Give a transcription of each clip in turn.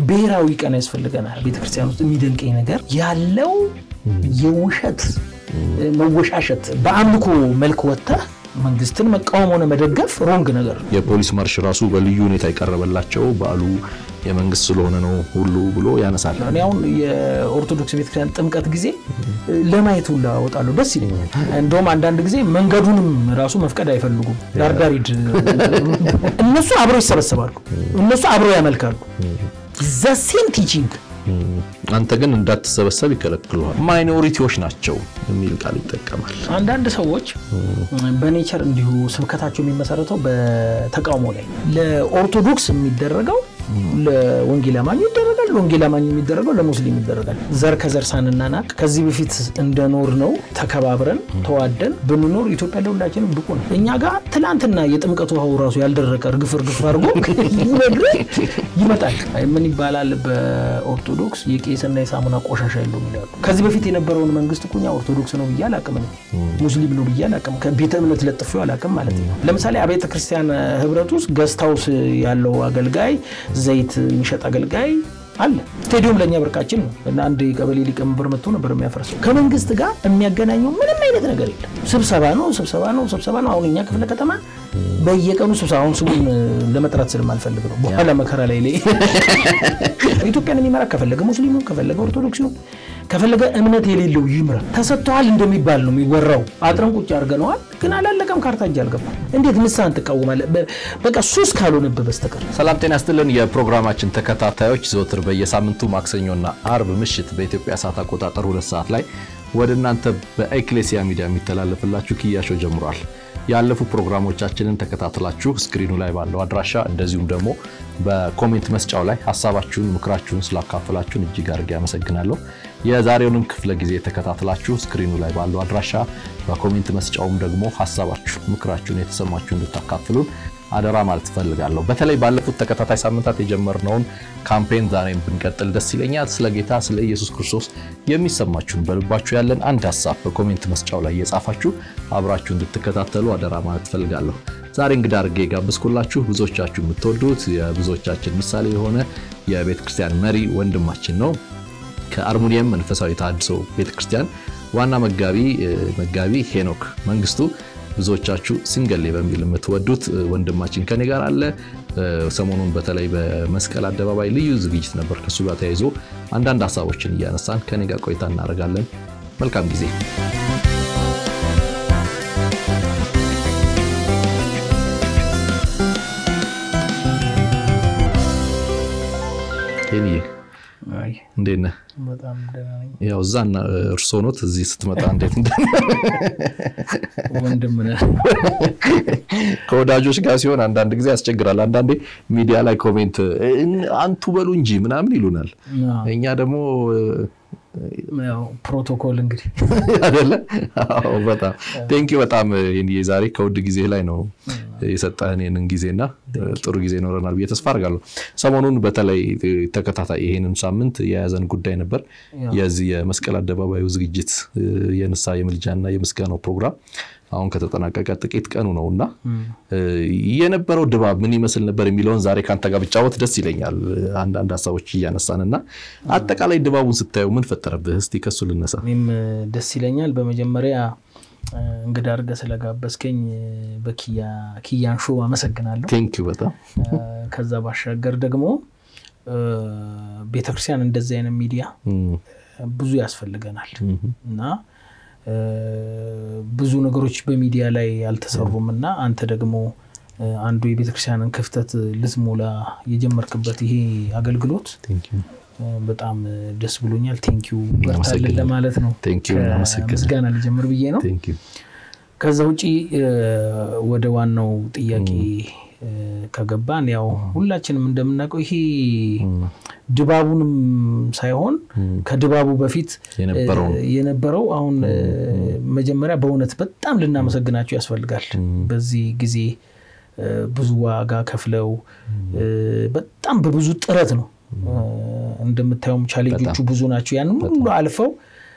ብሔራዊ ቀን ያስፈልገናል። ቤተክርስቲያን ውስጥ የሚደንቀኝ ነገር ያለው የውሸት መወሻሸት በአምልኮ መልክ ወጥተህ መንግስትን መቃወም ሆነ መደገፍ ሮንግ ነገር ነው። የፖሊስ ማርሽ ራሱ በልዩ ሁኔታ የቀረበላቸው በዓሉ የመንግስት ስለሆነ ነው ሁሉ ብሎ ያነሳል። እኔ አሁን የኦርቶዶክስ ቤተክርስቲያን ጥምቀት ጊዜ ለማየት ሁላ እወጣለሁ፣ ደስ ይለኛል። እንደውም አንዳንድ ጊዜ መንገዱንም ራሱ መፍቀድ አይፈልጉም። ዳርዳር ሂድ። እነሱ አብረው ይሰበሰባሉ፣ እነሱ አብረው ያመልካሉ። ዘሴም ቲቺንግ አንተ ግን እንዳትሰበሰብ ይከለክሉሃል። ማይኖሪቲዎች ናቸው የሚል ቃል ይጠቀማል። አንዳንድ ሰዎች በኔቸር እንዲሁ ስብከታቸው የሚመሰረተው በተቃውሞ ላይ ለኦርቶዶክስ የሚደረገው ለወንጌል አማኙ ይደረጋል፣ ለወንጌል አማኙ የሚደረገው ለሙስሊም ይደረጋል። ዘር ከዘር ሳንናናቅ ከዚህ በፊት እንደኖር ነው ተከባብረን ተዋደን ብንኖር ኢትዮጵያ ለሁላችንም ብቁ ነው። እኛ ጋር ትላንትና የጥምቀት ውሃው ራሱ ያልደረቀ እርግፍ እርግፍ አድርጎ ይነግርህ ይመጣል። ምን ይባላል በኦርቶዶክስ የቄስና የሳሙና ቆሻሻ የለውም ይላሉ። ከዚህ በፊት የነበረውን መንግስት እኮ እኛ ኦርቶዶክስ ነው ብዬ አላቅም፣ ሙስሊም ነው ብዬ አላቅም፣ ከቤተ እምነት ለጥፌው አላቅም ማለት ነው። ለምሳሌ አብያተ ክርስቲያን ህብረት ውስጥ ገስት ሃውስ ያለው አገልጋይ ዘይት የሚሸጥ አገልጋይ አለ። ስቴዲዮም ለእኛ ብርቃችን ነው እና አንድ የቀበሌ ሊቀመንበር መጥቶ ነበር የሚያፈርሰው። ከመንግስት ጋር የሚያገናኘው ምንም አይነት ነገር የለም። ስብሰባ ነው ስብሰባ ነው ስብሰባ ነው። አሁን እኛ ክፍለ ከተማ በየቀኑ ስብሰባ፣ አሁን ስሙን ለመጥራት ስለማልፈልግ ነው። በኋላ መከራ ላይ ላይ ኢትዮጵያን የሚመራ ከፈለገ ሙስሊም ነው፣ ከፈለገ ኦርቶዶክስ ነው፣ ከፈለገ እምነት የሌለው ይምራ። ተሰጥተዋል እንደሚባል ነው የሚወራው። አጥረን ቁጭ አድርገነዋል፣ ግን አላለቀም። ካርታ እጅ አልገባም። እንዴት ንስሐን ትቃወማለህ? በቃ ሱስ ካልሆነብህ በስተቀር። ሰላም ጤና ይስጥልን። የፕሮግራማችን ተከታታዮች ዘወትር በየሳምንቱ ማክሰኞና አርብ ምሽት በኢትዮጵያ ሰዓት አቆጣጠር ሁለት ሰዓት ላይ ወደ እናንተ በኤክሌሲያ ሚዲያ የሚተላለፍላችሁ ክያሾ ጀምሯል። ያለፉ ፕሮግራሞቻችንን ተከታትላችሁ ስክሪኑ ላይ ባለው አድራሻ እንደዚሁም ደግሞ በኮሜንት መስጫው ላይ ሀሳባችሁን፣ ምክራችሁን ስላካፈላችሁን እጅግ አድርጌ አመሰግናለሁ። የዛሬውንም ክፍለ ጊዜ ተከታትላችሁ ስክሪኑ ላይ ባለው አድራሻ በኮሜንት መስጫውም ደግሞ ሀሳባችሁ፣ ምክራችሁን የተሰማችሁ እንድታካፍሉን አደራ ማለት እፈልጋለሁ። በተለይ ባለፉት ተከታታይ ሳምንታት የጀመርነውን ካምፔን ዛሬም ብንቀጥል ደስ ይለኛል። ስለ ጌታ ስለ ኢየሱስ ክርስቶስ የሚሰማችሁን በልባችሁ ያለን አንድ ሀሳብ በኮሜንት መስጫው ላይ እየጻፋችሁ አብራችሁ እንድትከታተሉ አደራ ማለት እፈልጋለሁ። ዛሬ እንግዳ አድርጌ የጋበዝኩላችሁ ብዙዎቻችሁ የምትወዱት የብዙዎቻችን ምሳሌ የሆነ የቤተ ክርስቲያን መሪ ወንድማችን ነው። ከአርሙኒየም መንፈሳዊ ተሐድሶ ቤተ ክርስቲያን ዋና መጋቢ መጋቢ ሄኖክ መንግስቱ ብዙዎቻችሁ ሲንገሌ በሚል የምትወዱት ወንድማችን ከኔ ጋር አለ። ሰሞኑን በተለይ በመስቀል አደባባይ ልዩ ዝግጅት ነበር። ከእሱ ጋር ተያይዞ አንዳንድ ሀሳቦችን እያነሳን ከኔ ጋር ቆይታ እናደርጋለን። መልካም ጊዜ። እንዴት ነህ? ያው እዛ እርሶ ኖት፣ እዚህ ስትመጣ እንዴት ወንድም ነህ። ከወዳጆች ጋር ሲሆን አንዳንድ ጊዜ ያስቸግራል። አንዳንዴ ሚዲያ ላይ ኮሜንት አንቱ በሉ እንጂ ምናምን ይሉናል። እኛ ደግሞ ፕሮቶኮል እንግዲህ አይደለ? በጣም ቴንኪ በጣም ዛሬ ከውድ ጊዜ ላይ ነው የሰጠህን ይህንን ጊዜና ጥሩ ጊዜ ይኖረናል ብዬ ተስፋ አድርጋለሁ። ሰሞኑን በተለይ ተከታታይ ይሄንን ሳምንት የያዘን ጉዳይ ነበር የዚህ የመስቀል አደባባዩ ዝግጅት የንስሐ የምልጃና የምስጋናው ፕሮግራም አሁን ከተጠናቀቀ ጥቂት ቀኑ ነው እና የነበረው ድባብ ምን ይመስል ነበር የሚለውን ዛሬ ከአንተ ጋር ብጫወት ደስ ይለኛል። አንዳንድ ሀሳቦች እያነሳን እና አጠቃላይ ድባቡን ስታየው ምን ፈጠረብህ? እስቲ ከሱ ልነሳ። እኔም ደስ ይለኛል። በመጀመሪያ እንግዳ አድርገህ ስለጋበዝከኝ በኪያን ሾው አመሰግናለሁ። ቴንኪው በጣም ከዛ ባሻገር ደግሞ ቤተክርስቲያን እንደዚህ አይነት ሚዲያ ብዙ ያስፈልገናል እና ብዙ ነገሮች በሚዲያ ላይ አልተሰሩም እና አንተ ደግሞ አንዱ የቤተክርስቲያንን ክፍተት ልትሞላ የጀመርክበት ይሄ አገልግሎት በጣም ደስ ብሎኛል። ቴንኪዩ በርታልን ለማለት ነው። ምስጋና ልጀምር ብዬ ነው። ከዛ ውጪ ወደ ዋናው ጥያቄ ከገባን ያው ሁላችንም እንደምናውቀው ይሄ ድባቡንም ሳይሆን ከድባቡ በፊት የነበረው አሁን መጀመሪያ በእውነት በጣም ልናመሰግናቸው ያስፈልጋል። በዚህ ጊዜ ብዙ ዋጋ ከፍለው በጣም በብዙ ጥረት ነው እንደምታየውም ቻሌንጆቹ ብዙ ናቸው። ያንን ሁሉ አልፈው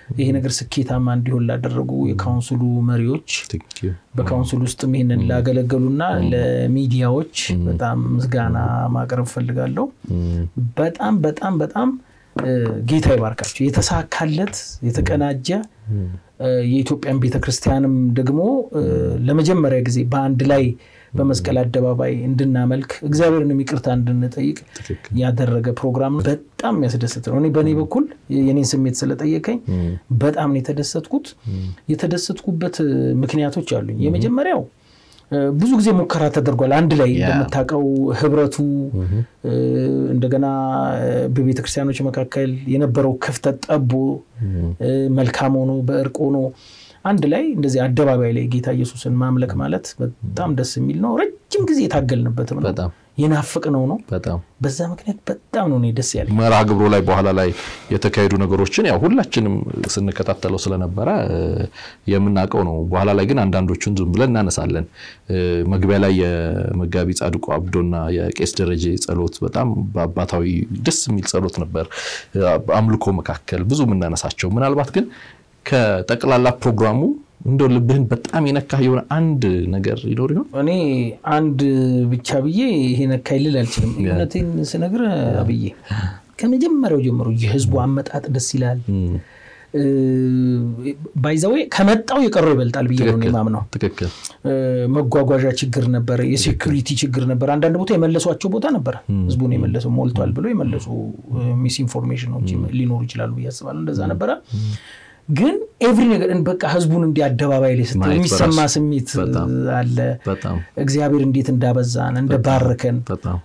ይሄ ነገር ስኬታማ እንዲሆን ላደረጉ የካውንስሉ መሪዎች በካውንስል ውስጥም ይህንን ላገለገሉና ለሚዲያዎች በጣም ምስጋና ማቅረብ ፈልጋለሁ። በጣም በጣም በጣም ጌታ ይባርካቸው። የተሳካለት የተቀናጀ የኢትዮጵያን ቤተክርስቲያንም ደግሞ ለመጀመሪያ ጊዜ በአንድ ላይ በመስቀል አደባባይ እንድናመልክ እግዚአብሔርንም ይቅርታ እንድንጠይቅ ያደረገ ፕሮግራም ነው። በጣም የሚያስደስት ነው። እኔ በእኔ በኩል የኔን ስሜት ስለጠየቀኝ በጣም ነው የተደሰትኩት። የተደሰትኩበት ምክንያቶች አሉኝ። የመጀመሪያው ብዙ ጊዜ ሙከራ ተደርጓል። አንድ ላይ እንደምታውቀው ህብረቱ እንደገና በቤተ ክርስቲያኖች መካከል የነበረው ክፍተት ጠቦ መልካም ሆኖ በእርቅ ሆኖ አንድ ላይ እንደዚህ አደባባይ ላይ ጌታ ኢየሱስን ማምለክ ማለት በጣም ደስ የሚል ነው። ረጅም ጊዜ የታገልንበትም ነው የናፍቅነው ነው። በዛ ምክንያት በጣም ነው እኔ ደስ ያለኝ። መርሃ ግብሩ ላይ በኋላ ላይ የተካሄዱ ነገሮችን ያው ሁላችንም ስንከታተለው ስለነበረ የምናውቀው ነው። በኋላ ላይ ግን አንዳንዶቹን ዝም ብለን እናነሳለን። መግቢያ ላይ የመጋቢ ጻድቁ አብዶና የቄስ ደረጀ ጸሎት በጣም በአባታዊ ደስ የሚል ጸሎት ነበር። አምልኮ መካከል ብዙ የምናነሳቸው ምናልባት ግን ከጠቅላላ ፕሮግራሙ እንደው ልብህን በጣም የነካህ የሆነ አንድ ነገር ይኖር ይሆን? እኔ አንድ ብቻ ብዬ ይሄ ነካኝ ልል አልችልም። እውነቴን ስነግርህ አብዬ ከመጀመሪያው ጀምሮ የህዝቡ አመጣጥ ደስ ይላል። ባይዘዌ ከመጣው የቀረው ይበልጣል ብዬ ነው የማምነው። ትክክል። መጓጓዣ ችግር ነበረ፣ የሴኩሪቲ ችግር ነበረ። አንዳንድ ቦታ የመለሷቸው ቦታ ነበረ። ህዝቡን የመለሰው ሞልቷል ብሎ የመለሱ ሚስ ኢንፎርሜሽኖች ሊኖሩ ይችላሉ ብዬ አስባለሁ። እንደዛ ነበረ ግን ኤቭሪ ነገር በቃ ህዝቡን እንዲህ አደባባይ ላይ ስትል የሚሰማ ስሜት አለ። እግዚአብሔር እንዴት እንዳበዛን እንደባረከን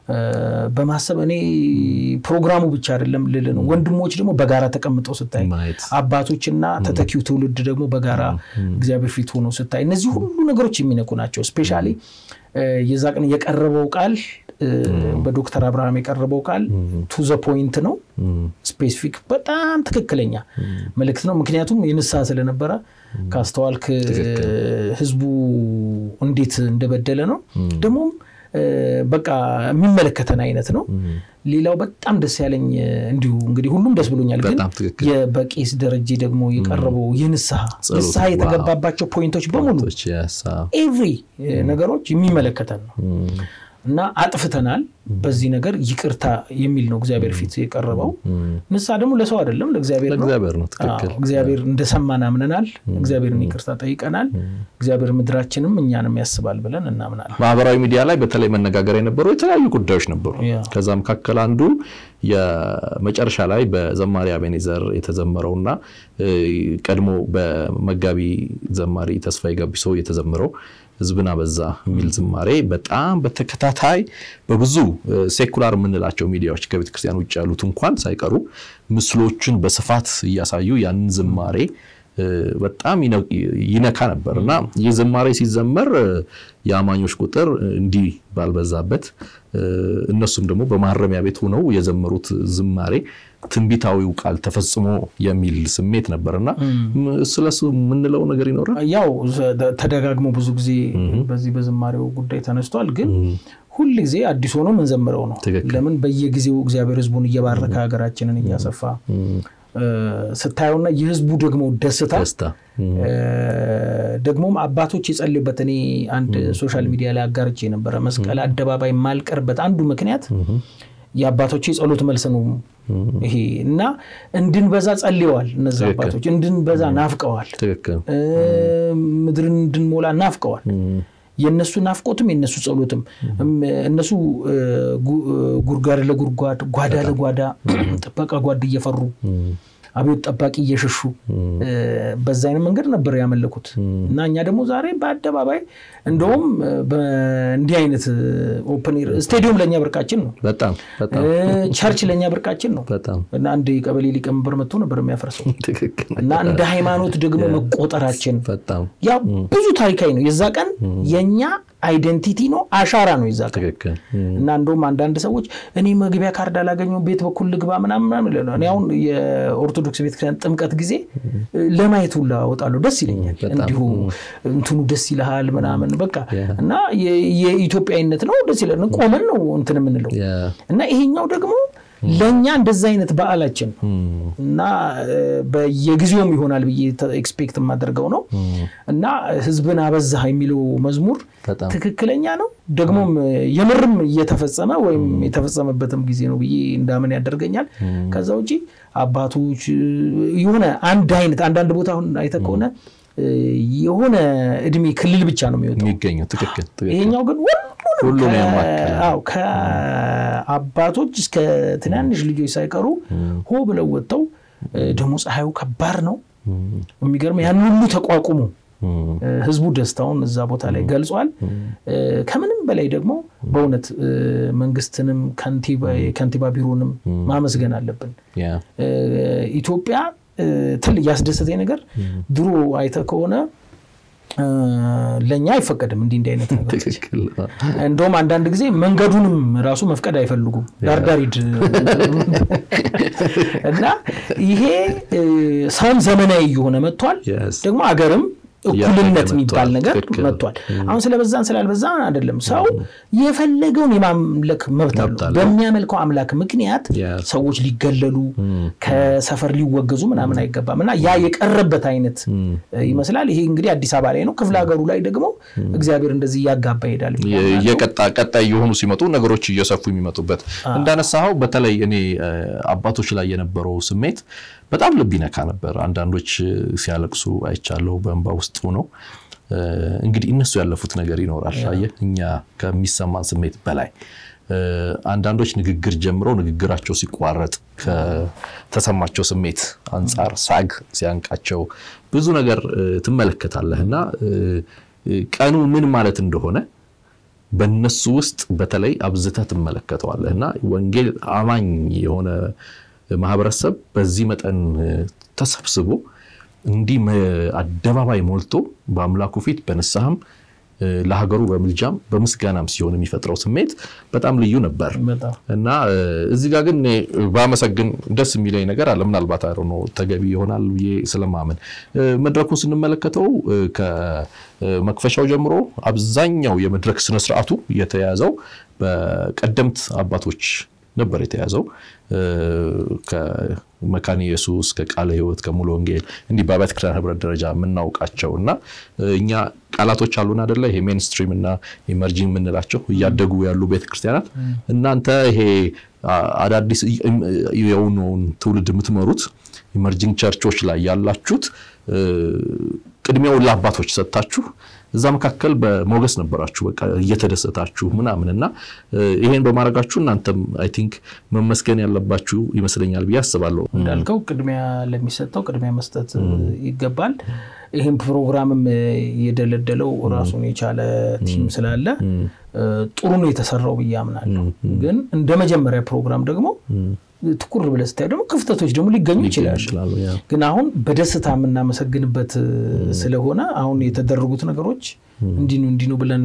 በማሰብ እኔ ፕሮግራሙ ብቻ አይደለም ልል ነው። ወንድሞች ደግሞ በጋራ ተቀምጠው ስታይ፣ አባቶችና ተተኪው ትውልድ ደግሞ በጋራ እግዚአብሔር ፊት ሆኖ ስታይ፣ እነዚህ ሁሉ ነገሮች የሚነኩ ናቸው። ስፔሻሊ የዛ ቀን የቀረበው ቃል በዶክተር አብርሃም የቀረበው ቃል ቱ ዘ ፖይንት ነው። ስፔሲፊክ በጣም ትክክለኛ መልእክት ነው። ምክንያቱም የንስሐ ስለነበረ ካስተዋልክ ህዝቡ እንዴት እንደበደለ ነው። ደግሞም በቃ የሚመለከተን አይነት ነው። ሌላው በጣም ደስ ያለኝ እንዲሁ እንግዲህ ሁሉም ደስ ብሎኛል፣ ግን በቄስ ደረጀ ደግሞ የቀረበው የንስሐ ንስሐ የተገባባቸው ፖይንቶች በሙሉ ኤቭሪ ነገሮች የሚመለከተን ነው እና አጥፍተናል፣ በዚህ ነገር ይቅርታ የሚል ነው እግዚአብሔር ፊት የቀረበው። ንስሐ ደግሞ ለሰው አይደለም ለእግዚአብሔር ነው። እግዚአብሔር እንደሰማን አምነናል። እግዚአብሔርን ይቅርታ ጠይቀናል። እግዚአብሔር ምድራችንም እኛንም ያስባል ብለን እናምናለን። ማህበራዊ ሚዲያ ላይ በተለይ መነጋገር የነበሩ የተለያዩ ጉዳዮች ነበሩ። ከዛ መካከል አንዱ የመጨረሻ ላይ በዘማሪ አቤኔዘር የተዘመረውና ቀድሞ በመጋቢ ዘማሪ ተስፋዬ ጋቢሶ የተዘመረው ህዝብን አበዛ የሚል ዝማሬ በጣም በተከታታይ በብዙ ሴኩላር የምንላቸው ሚዲያዎች ከቤተ ክርስቲያን ውጭ ያሉት እንኳን ሳይቀሩ ምስሎችን በስፋት እያሳዩ ያንን ዝማሬ በጣም ይነካ ነበር እና ይህ ዝማሬ ሲዘመር የአማኞች ቁጥር እንዲህ ባልበዛበት እነሱም ደግሞ በማረሚያ ቤት ሆነው የዘመሩት ዝማሬ ትንቢታዊው ቃል ተፈጽሞ የሚል ስሜት ነበርና ስለሱ የምንለው ነገር ይኖራል። ያው ተደጋግሞ ብዙ ጊዜ በዚህ በዝማሬው ጉዳይ ተነስቷል። ግን ሁል ጊዜ አዲስ ሆኖ ምንዘምረው ነው። ለምን በየጊዜው እግዚአብሔር ህዝቡን እየባረከ ሀገራችንን እያሰፋ ስታየውና የህዝቡ ደግሞ ደስታ ደግሞም አባቶች የጸልዩበት እኔ አንድ ሶሻል ሚዲያ ላይ አጋርቼ የነበረ መስቀል አደባባይ ማልቀርበት አንዱ ምክንያት የአባቶች የጸሎት መልስ ነው ይሄ እና እንድንበዛ ጸልየዋል። እነዚ አባቶች እንድንበዛ ናፍቀዋል። ምድርን እንድንሞላ ናፍቀዋል። የእነሱ ናፍቆትም የእነሱ ጸሎትም እነሱ ጉድጓድ ለጉድጓድ ጓዳ ለጓዳ ጥበቃ ጓድ እየፈሩ አብዮት ጠባቂ እየሸሹ በዛ አይነት መንገድ ነበር ያመለኩት እና እኛ ደግሞ ዛሬ በአደባባይ እንደውም እንዲህ አይነት ኦፕን ኤር ስቴዲየም ለእኛ ብርቃችን ነው። ቸርች ለእኛ ብርቃችን ነው። እና አንድ የቀበሌ ሊቀመንበር መጥቶ ነበር የሚያፈርሰው እና እንደ ሃይማኖት ደግሞ መቆጠራችን ያ ብዙ ታሪካዊ ነው። የዛ ቀን የእኛ አይደንቲቲ ነው፣ አሻራ ነው የዛ ቀን እና እንደውም አንዳንድ ሰዎች እኔ መግቢያ ካርድ አላገኘሁም ቤት በኩል ልግባ ምናምን እኔ አሁን የኦርቶዶክስ ቤተክርስቲያን ጥምቀት ጊዜ ለማየት ሁላ እወጣለሁ። ደስ ይለኛል። እንዲሁ እንትኑ ደስ ይልሃል ምናምን በቃ እና የኢትዮጵያዊነት ነው። ደስ ይላል። ቆመን ነው እንትን የምንለው እና ይሄኛው ደግሞ ለእኛ እንደዛ አይነት በዓላችን ነው እና በየጊዜውም ይሆናል ብዬ ኤክስፔክት የማደርገው ነው እና ህዝብን አበዛህ የሚለው መዝሙር ትክክለኛ ነው። ደግሞም የምርም እየተፈጸመ ወይም የተፈጸመበትም ጊዜ ነው ብዬ እንዳምን ያደርገኛል። ከዛ ውጪ አባቶች የሆነ አንድ አይነት አንዳንድ ቦታ አሁን አይተህ ከሆነ የሆነ እድሜ ክልል ብቻ ነው የሚወጣው የሚገኘው። ትክክል። ይሄኛው ግን ሁሉም ያማከለ ከአባቶች እስከ ትናንሽ ልጆች ሳይቀሩ ሆ ብለው ወጥተው ደግሞ ፀሐዩ ከባድ ነው። የሚገርም ያን ሁሉ ተቋቁሞ ህዝቡ ደስታውን እዛ ቦታ ላይ ገልጿል። ከምንም በላይ ደግሞ በእውነት መንግስትንም ከንቲባ ቢሮንም ማመስገን አለብን። ኢትዮጵያ ትል ያስደሰተኝ ነገር ድሮ አይተህ ከሆነ ለእኛ አይፈቀድም እንዲህ እንዲህ አይነት ነገር። እንደውም አንዳንድ ጊዜ መንገዱንም ራሱ መፍቀድ አይፈልጉም። ዳርዳሪድ እና ይሄ ሰውም ዘመናዊ እየሆነ መጥቷል። ደግሞ አገርም እኩልነት የሚባል ነገር መጥቷል። አሁን ስለበዛን ስላልበዛን አይደለም። ሰው የፈለገውን የማምለክ መብት አለው። በሚያመልከው አምላክ ምክንያት ሰዎች ሊገለሉ ከሰፈር ሊወገዙ ምናምን አይገባም እና ያ የቀረበት አይነት ይመስላል። ይሄ እንግዲህ አዲስ አበባ ላይ ነው። ክፍለ ሀገሩ ላይ ደግሞ እግዚአብሔር እንደዚህ እያጋባ ይሄዳል። እየቀጣ ቀጣይ የሆኑ ሲመጡ ነገሮች እየሰፉ የሚመጡበት እንዳነሳኸው በተለይ እኔ አባቶች ላይ የነበረው ስሜት በጣም ልብ ይነካ ነበር። አንዳንዶች ሲያለቅሱ አይቻለሁ በእንባ ውስጥ ሆነው። እንግዲህ እነሱ ያለፉት ነገር ይኖራል። አየህ እኛ ከሚሰማን ስሜት በላይ አንዳንዶች ንግግር ጀምረው ንግግራቸው ሲቋረጥ ከተሰማቸው ስሜት አንጻር ሳግ ሲያንቃቸው ብዙ ነገር ትመለከታለህ እና ቀኑ ምን ማለት እንደሆነ በነሱ ውስጥ በተለይ አብዝተህ ትመለከተዋለህ እና ወንጌል አማኝ የሆነ ማህበረሰብ በዚህ መጠን ተሰብስቦ እንዲህ አደባባይ ሞልቶ በአምላኩ ፊት በንስሐም ለሀገሩ በምልጃም በምስጋናም ሲሆን የሚፈጥረው ስሜት በጣም ልዩ ነበር እና እዚህ ጋር ግን ባመሰግን ደስ የሚለኝ ነገር አለ። ምናልባት አይ ነው ተገቢ ይሆናል ብዬ ስለማመን መድረኩን ስንመለከተው ከመክፈሻው ጀምሮ አብዛኛው የመድረክ ስነስርዓቱ የተያዘው በቀደምት አባቶች ነበር የተያዘው ከመካነ ኢየሱስ ከቃለ ሕይወት ከሙሉ ወንጌል እንዲህ በአብያተ ክርስቲያን ህብረት ደረጃ የምናውቃቸው እና እኛ ቃላቶች አሉን አደለ? ይሄ ሜንስትሪም እና ኢመርጂንግ የምንላቸው እያደጉ ያሉ ቤተክርስቲያናት እናንተ ይሄ አዳዲስ የሆነውን ትውልድ የምትመሩት ኢመርጂንግ ቸርቾች ላይ ያላችሁት ቅድሚያውን ለአባቶች ሰጥታችሁ እዛ መካከል በሞገስ ነበራችሁ፣ በቃ እየተደሰታችሁ ምናምን እና ይሄን በማድረጋችሁ እናንተም አይ ቲንክ መመስገን ያለባችሁ ይመስለኛል ብዬ አስባለሁ። እንዳልከው ቅድሚያ ለሚሰጠው ቅድሚያ መስጠት ይገባል። ይህም ፕሮግራምም የደለደለው ራሱን የቻለ ቲም ስላለ ጥሩ ነው የተሰራው ብዬ አምናለሁ። ግን እንደ መጀመሪያ ፕሮግራም ደግሞ ትኩር ብለህ ስታይ ደግሞ ክፍተቶች ደግሞ ሊገኙ ይችላሉ። ግን አሁን በደስታ የምናመሰግንበት ስለሆነ አሁን የተደረጉት ነገሮች እንዲህ ነው እንዲህ ነው ብለን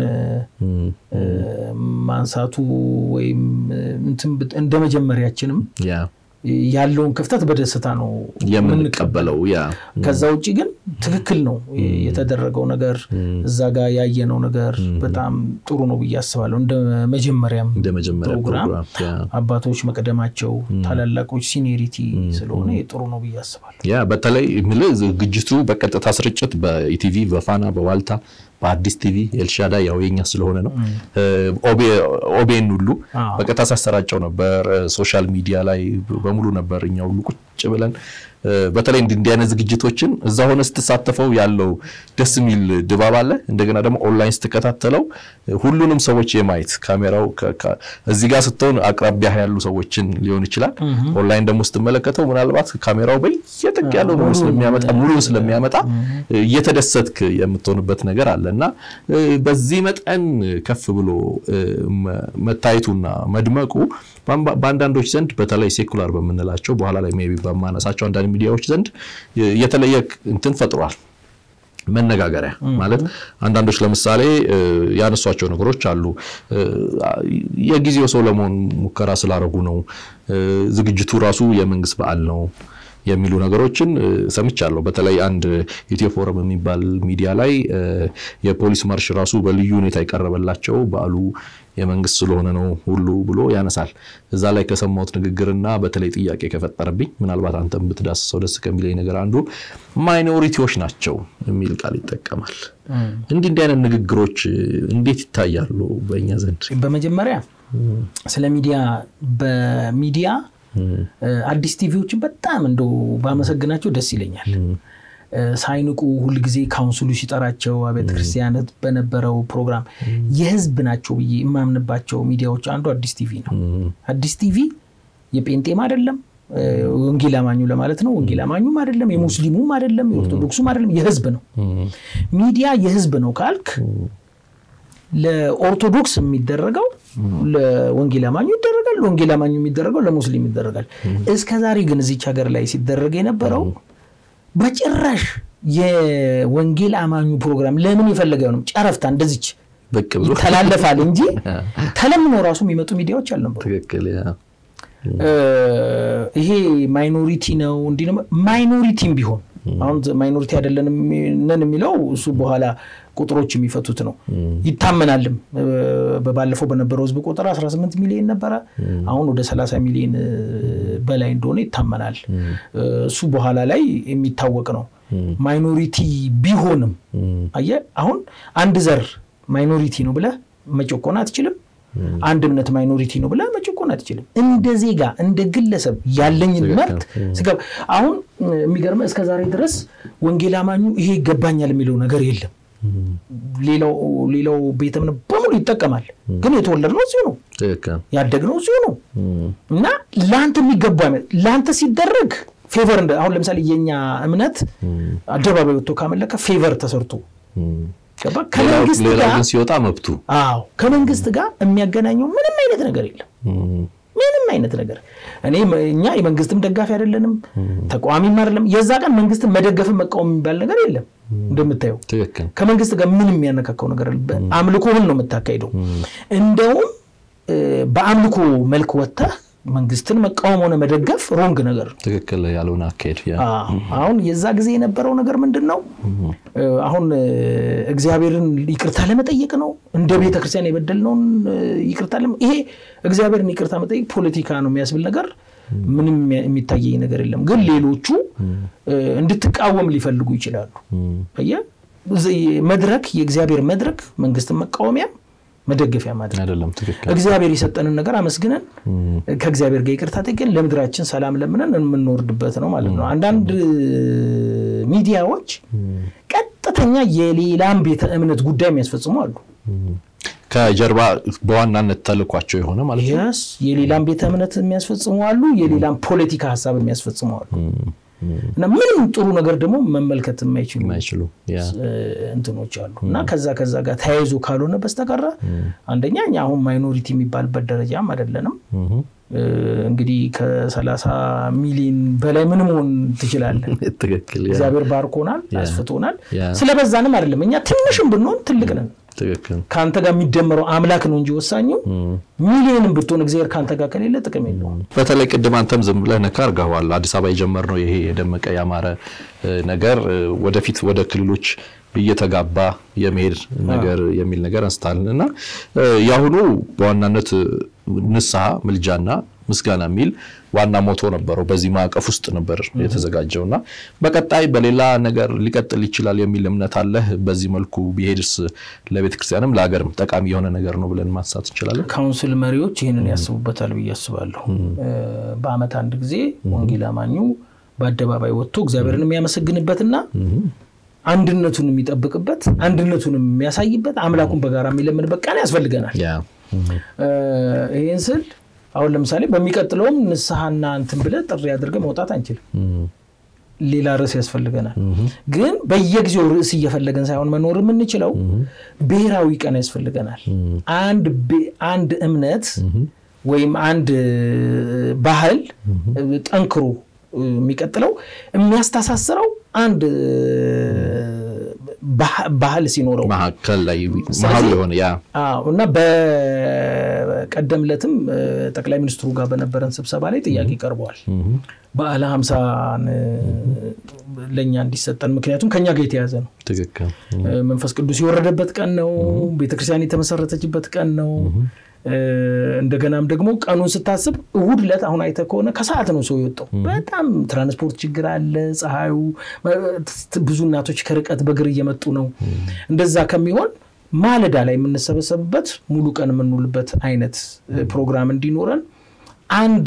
ማንሳቱ ወይም እንደ መጀመሪያችንም ያለውን ክፍተት በደስታ ነው የምንቀበለው። ከዛ ውጭ ግን ትክክል ነው የተደረገው ነገር እዛ ጋር ያየነው ነገር በጣም ጥሩ ነው ብዬ አስባለሁ። እንደ መጀመሪያም ፕሮግራም አባቶች መቅደማቸው ታላላቆች ሲኒሪቲ ስለሆነ ጥሩ ነው ብዬ አስባለሁ። ያ በተለይ የምልህ ዝግጅቱ በቀጥታ ስርጭት በኢቲቪ በፋና በዋልታ በአዲስ ቲቪ ኤልሻዳ ያው የኛ ስለሆነ ነው። ኦቤን ሁሉ በቀጥታ ሳሰራጨው ነበር። ሶሻል ሚዲያ ላይ በሙሉ ነበር እኛ ሁሉ ቁጭ ብለን በተለይ እንዲህ አይነት ዝግጅቶችን እዛ ሆነ ስትሳተፈው ያለው ደስ የሚል ድባብ አለ። እንደገና ደግሞ ኦንላይን ስትከታተለው ሁሉንም ሰዎች የማየት ካሜራው እዚህ ጋር ስትሆን አቅራቢያ ያሉ ሰዎችን ሊሆን ይችላል። ኦንላይን ደግሞ ስትመለከተው ምናልባት ካሜራው በየጥግ ያለው ሙሉ ስለሚያመጣ ሙሉ ስለሚያመጣ እየተደሰትክ የምትሆንበት ነገር አለ እና በዚህ መጠን ከፍ ብሎ መታየቱና መድመቁ በአንዳንዶች ዘንድ በተለይ ሴኩላር በምንላቸው በኋላ ላይ ሜይ ቢ በማነሳቸው አንዳንድ ሚዲያዎች ዘንድ የተለየ እንትን ፈጥሯል። መነጋገሪያ ማለት አንዳንዶች ለምሳሌ ያነሷቸው ነገሮች አሉ። የጊዜው ሰው ለመሆን ሙከራ ስላደረጉ ነው። ዝግጅቱ ራሱ የመንግስት በዓል ነው። የሚሉ ነገሮችን ሰምቻለሁ። በተለይ አንድ ኢትዮ ፎረም የሚባል ሚዲያ ላይ የፖሊስ ማርሽ ራሱ በልዩ ሁኔታ የቀረበላቸው በዓሉ የመንግስት ስለሆነ ነው ሁሉ ብሎ ያነሳል። እዛ ላይ ከሰማሁት ንግግርና በተለይ ጥያቄ ከፈጠረብኝ ምናልባት አንተም ብትዳስሰው ደስ ከሚለኝ ነገር አንዱ ማይኖሪቲዎች ናቸው የሚል ቃል ይጠቀማል። እንዲህ እንዲህ አይነት ንግግሮች እንዴት ይታያሉ በእኛ ዘንድ? በመጀመሪያ ስለ ሚዲያ በሚዲያ አዲስ ቲቪዎችን በጣም እንደው ባመሰግናቸው ደስ ይለኛል። ሳይንቁ ሁልጊዜ ካውንስሉ ሲጠራቸው አብያተ ክርስቲያናት በነበረው ፕሮግራም የህዝብ ናቸው ብዬ የማምንባቸው ሚዲያዎች አንዱ አዲስ ቲቪ ነው። አዲስ ቲቪ የጴንጤም አይደለም ወንጌል አማኙ ለማለት ነው። ወንጌል አማኙም አይደለም፣ የሙስሊሙም አይደለም፣ የኦርቶዶክሱም አይደለም፣ የህዝብ ነው። ሚዲያ የህዝብ ነው ካልክ ለኦርቶዶክስ የሚደረገው ለወንጌል አማኙ ይደረጋል፣ ለወንጌል አማኙ የሚደረገው ለሙስሊም ይደረጋል። እስከ ዛሬ ግን እዚች ሀገር ላይ ሲደረግ የነበረው በጭራሽ የወንጌል አማኙ ፕሮግራም ለምን የፈለገ ነው ጨረፍታ እንደዚች ብቅ ብሎ ይተላለፋል እንጂ ተለምኖ ራሱ የሚመጡ ሚዲያዎች አልነበሩ። ትክክል ያ ይሄ ማይኖሪቲ ነው እንዲህ ነው። ማይኖሪቲም ቢሆን አሁን ማይኖሪቲ አይደለንም ነን የሚለው እሱ በኋላ ቁጥሮች የሚፈቱት ነው። ይታመናልም። በባለፈው በነበረው ህዝብ ቁጥር 18 ሚሊዮን ነበረ። አሁን ወደ 30 ሚሊዮን በላይ እንደሆነ ይታመናል። እሱ በኋላ ላይ የሚታወቅ ነው። ማይኖሪቲ ቢሆንም አየህ፣ አሁን አንድ ዘር ማይኖሪቲ ነው ብለህ መጨቆን አትችልም። አንድ እምነት ማይኖሪቲ ነው ብለህ መጨቆን አትችልም። እንደ ዜጋ እንደ ግለሰብ ያለኝን መብት ስገባ አሁን የሚገርመህ እስከ ዛሬ ድረስ ወንጌል አማኙ ይሄ ይገባኛል የሚለው ነገር የለም። ሌላው ቤተ እምነት በሙሉ ይጠቀማል። ግን የተወለድነው እዚሁ ነው፣ ያደግነው እዚሁ ነው እና ለአንተ የሚገባ ለአንተ ሲደረግ ፌቨር አሁን ለምሳሌ የኛ እምነት አደባባይ ወጥቶ ካመለከ ፌቨር ተሰርቶ ከመንግስት ሌላ ጋር ግን ሲወጣ መብቱ አዎ ከመንግስት ጋር የሚያገናኘው ምንም አይነት ነገር የለም። ምንም አይነት ነገር እኔ እኛ የመንግስትም ደጋፊ አይደለንም፣ ተቃዋሚም አይደለም። የዛ ቀን መንግስትን መደገፍን መቃወም የሚባል ነገር የለም። እንደምታየው ትክክል ከመንግስት ጋር ምንም የሚያነካካው ነገር አለ። አምልኮህን ነው የምታካሂደው። እንደውም በአምልኮ መልክ ወጥተህ መንግስትን መቃወም ሆነ መደገፍ ሮንግ ነገር ነው። ትክክል ያልሆነ አካሄድ ያ አዎ። አሁን የዛ ጊዜ የነበረው ነገር ምንድን ነው? አሁን እግዚአብሔርን ይቅርታ ለመጠየቅ ነው። እንደ ቤተ ክርስቲያን የበደልነውን ይቅርታ ለመ- ይሄ እግዚአብሔርን ይቅርታ መጠየቅ ፖለቲካ ነው የሚያስብል ነገር ምንም የሚታየኝ ነገር የለም። ግን ሌሎቹ እንድትቃወም ሊፈልጉ ይችላሉ። አየህ፣ መድረክ የእግዚአብሔር መድረክ መንግስትን መቃወሚያም መደገፊያ ማድረግ አይደለም ትክክል እግዚአብሔር የሰጠንን ነገር አመስግነን ከእግዚአብሔር ጋር ይቅርታ ጠይቀን ለምድራችን ሰላም ለምነን የምንወርድበት ነው ማለት ነው። አንዳንድ ሚዲያዎች ቀጥተኛ የሌላም ቤተ እምነት ጉዳይ የሚያስፈጽሙ አሉ። ከጀርባ በዋናነት ተልኳቸው የሆነ ማለት ነው። የስ የሌላም ቤተ እምነት የሚያስፈጽሙ አሉ። የሌላም ፖለቲካ ሀሳብ የሚያስፈጽሙ አሉ። እና ምንም ጥሩ ነገር ደግሞ መመልከት የማይችሉ የማይችሉ ያ እንትኖች አሉ እና ከዛ ከዛ ጋር ተያይዞ ካልሆነ በስተቀረ አንደኛ እኛ አሁን ማይኖሪቲ የሚባልበት ደረጃም አይደለንም። እንግዲህ ከሰላሳ ሚሊዮን በላይ ምን መሆን ትችላለን? ትክክል ያ እግዚአብሔር ባርኮናል፣ አስፍቶናል። ያ ስለበዛንም አይደለም እኛ ትንሽም ብንሆን ትልቅ ነን። ትክክል ከአንተ ጋር የሚደመረው አምላክ ነው እንጂ ወሳኙ ሚሊዮንም ብትሆን እግዚአብሔር ከአንተ ጋር ከሌለ ጥቅም የለውም። በተለይ ቅድም አንተም ዝም ብለህ ነካ አድርገዋል። አዲስ አበባ የጀመርነው ይሄ የደመቀ ያማረ ነገር ወደፊት ወደ ክልሎች እየተጋባ የመሄድ ነገር የሚል ነገር አንስታልን እና የአሁኑ በዋናነት ንስሐ ምልጃና ምስጋና የሚል ዋና ሞቶ ነበረው። በዚህ ማዕቀፍ ውስጥ ነበር የተዘጋጀው እና በቀጣይ በሌላ ነገር ሊቀጥል ይችላል የሚል እምነት አለህ? በዚህ መልኩ ቢሄድስ ለቤተ ክርስቲያንም ለሀገርም ጠቃሚ የሆነ ነገር ነው ብለን ማንሳት እንችላለን? ካውንስል መሪዎች ይህንን ያስቡበታል ብዬ አስባለሁ። በዓመት አንድ ጊዜ ወንጌል አማኙ በአደባባይ ወጥቶ እግዚአብሔርን የሚያመሰግንበትና አንድነቱን የሚጠብቅበት አንድነቱን የሚያሳይበት አምላኩን በጋራ የሚለምንበት ቀን ያስፈልገናል። ያ ይህን ስል አሁን ለምሳሌ በሚቀጥለውም ንስሐና እንትን ብለህ ጥሪ አድርገህ መውጣት አንችልም። ሌላ ርዕስ ያስፈልገናል። ግን በየጊዜው ርዕስ እየፈለገን ሳይሆን መኖር የምንችለው ብሔራዊ ቀን ያስፈልገናል። አንድ ቤ- አንድ እምነት ወይም አንድ ባህል ጠንክሮ የሚቀጥለው የሚያስተሳስረው አንድ ባህ- ባህል ሲኖረው መካከል ላይ መሀል የሆነ ያ አዎ እና በቀደም ዕለትም ጠቅላይ ሚኒስትሩ ጋር በነበረን ስብሰባ ላይ ጥያቄ ቀርበዋል። በዓለ ሀምሳን ለእኛ እንዲሰጠን ምክንያቱም ከኛ ጋር የተያዘ ነው። ትክክል መንፈስ ቅዱስ የወረደበት ቀን ነው። ቤተክርስቲያን የተመሰረተችበት ቀን ነው። እንደገናም ደግሞ ቀኑን ስታስብ እሁድ ዕለት አሁን አይተህ ከሆነ ከሰዓት ነው ሰው የወጣው። በጣም ትራንስፖርት ችግር አለ። ፀሐዩ፣ ብዙ እናቶች ከርቀት በእግር እየመጡ ነው። እንደዛ ከሚሆን ማለዳ ላይ የምንሰበሰብበት ሙሉ ቀን የምንውልበት አይነት ፕሮግራም እንዲኖረን አንድ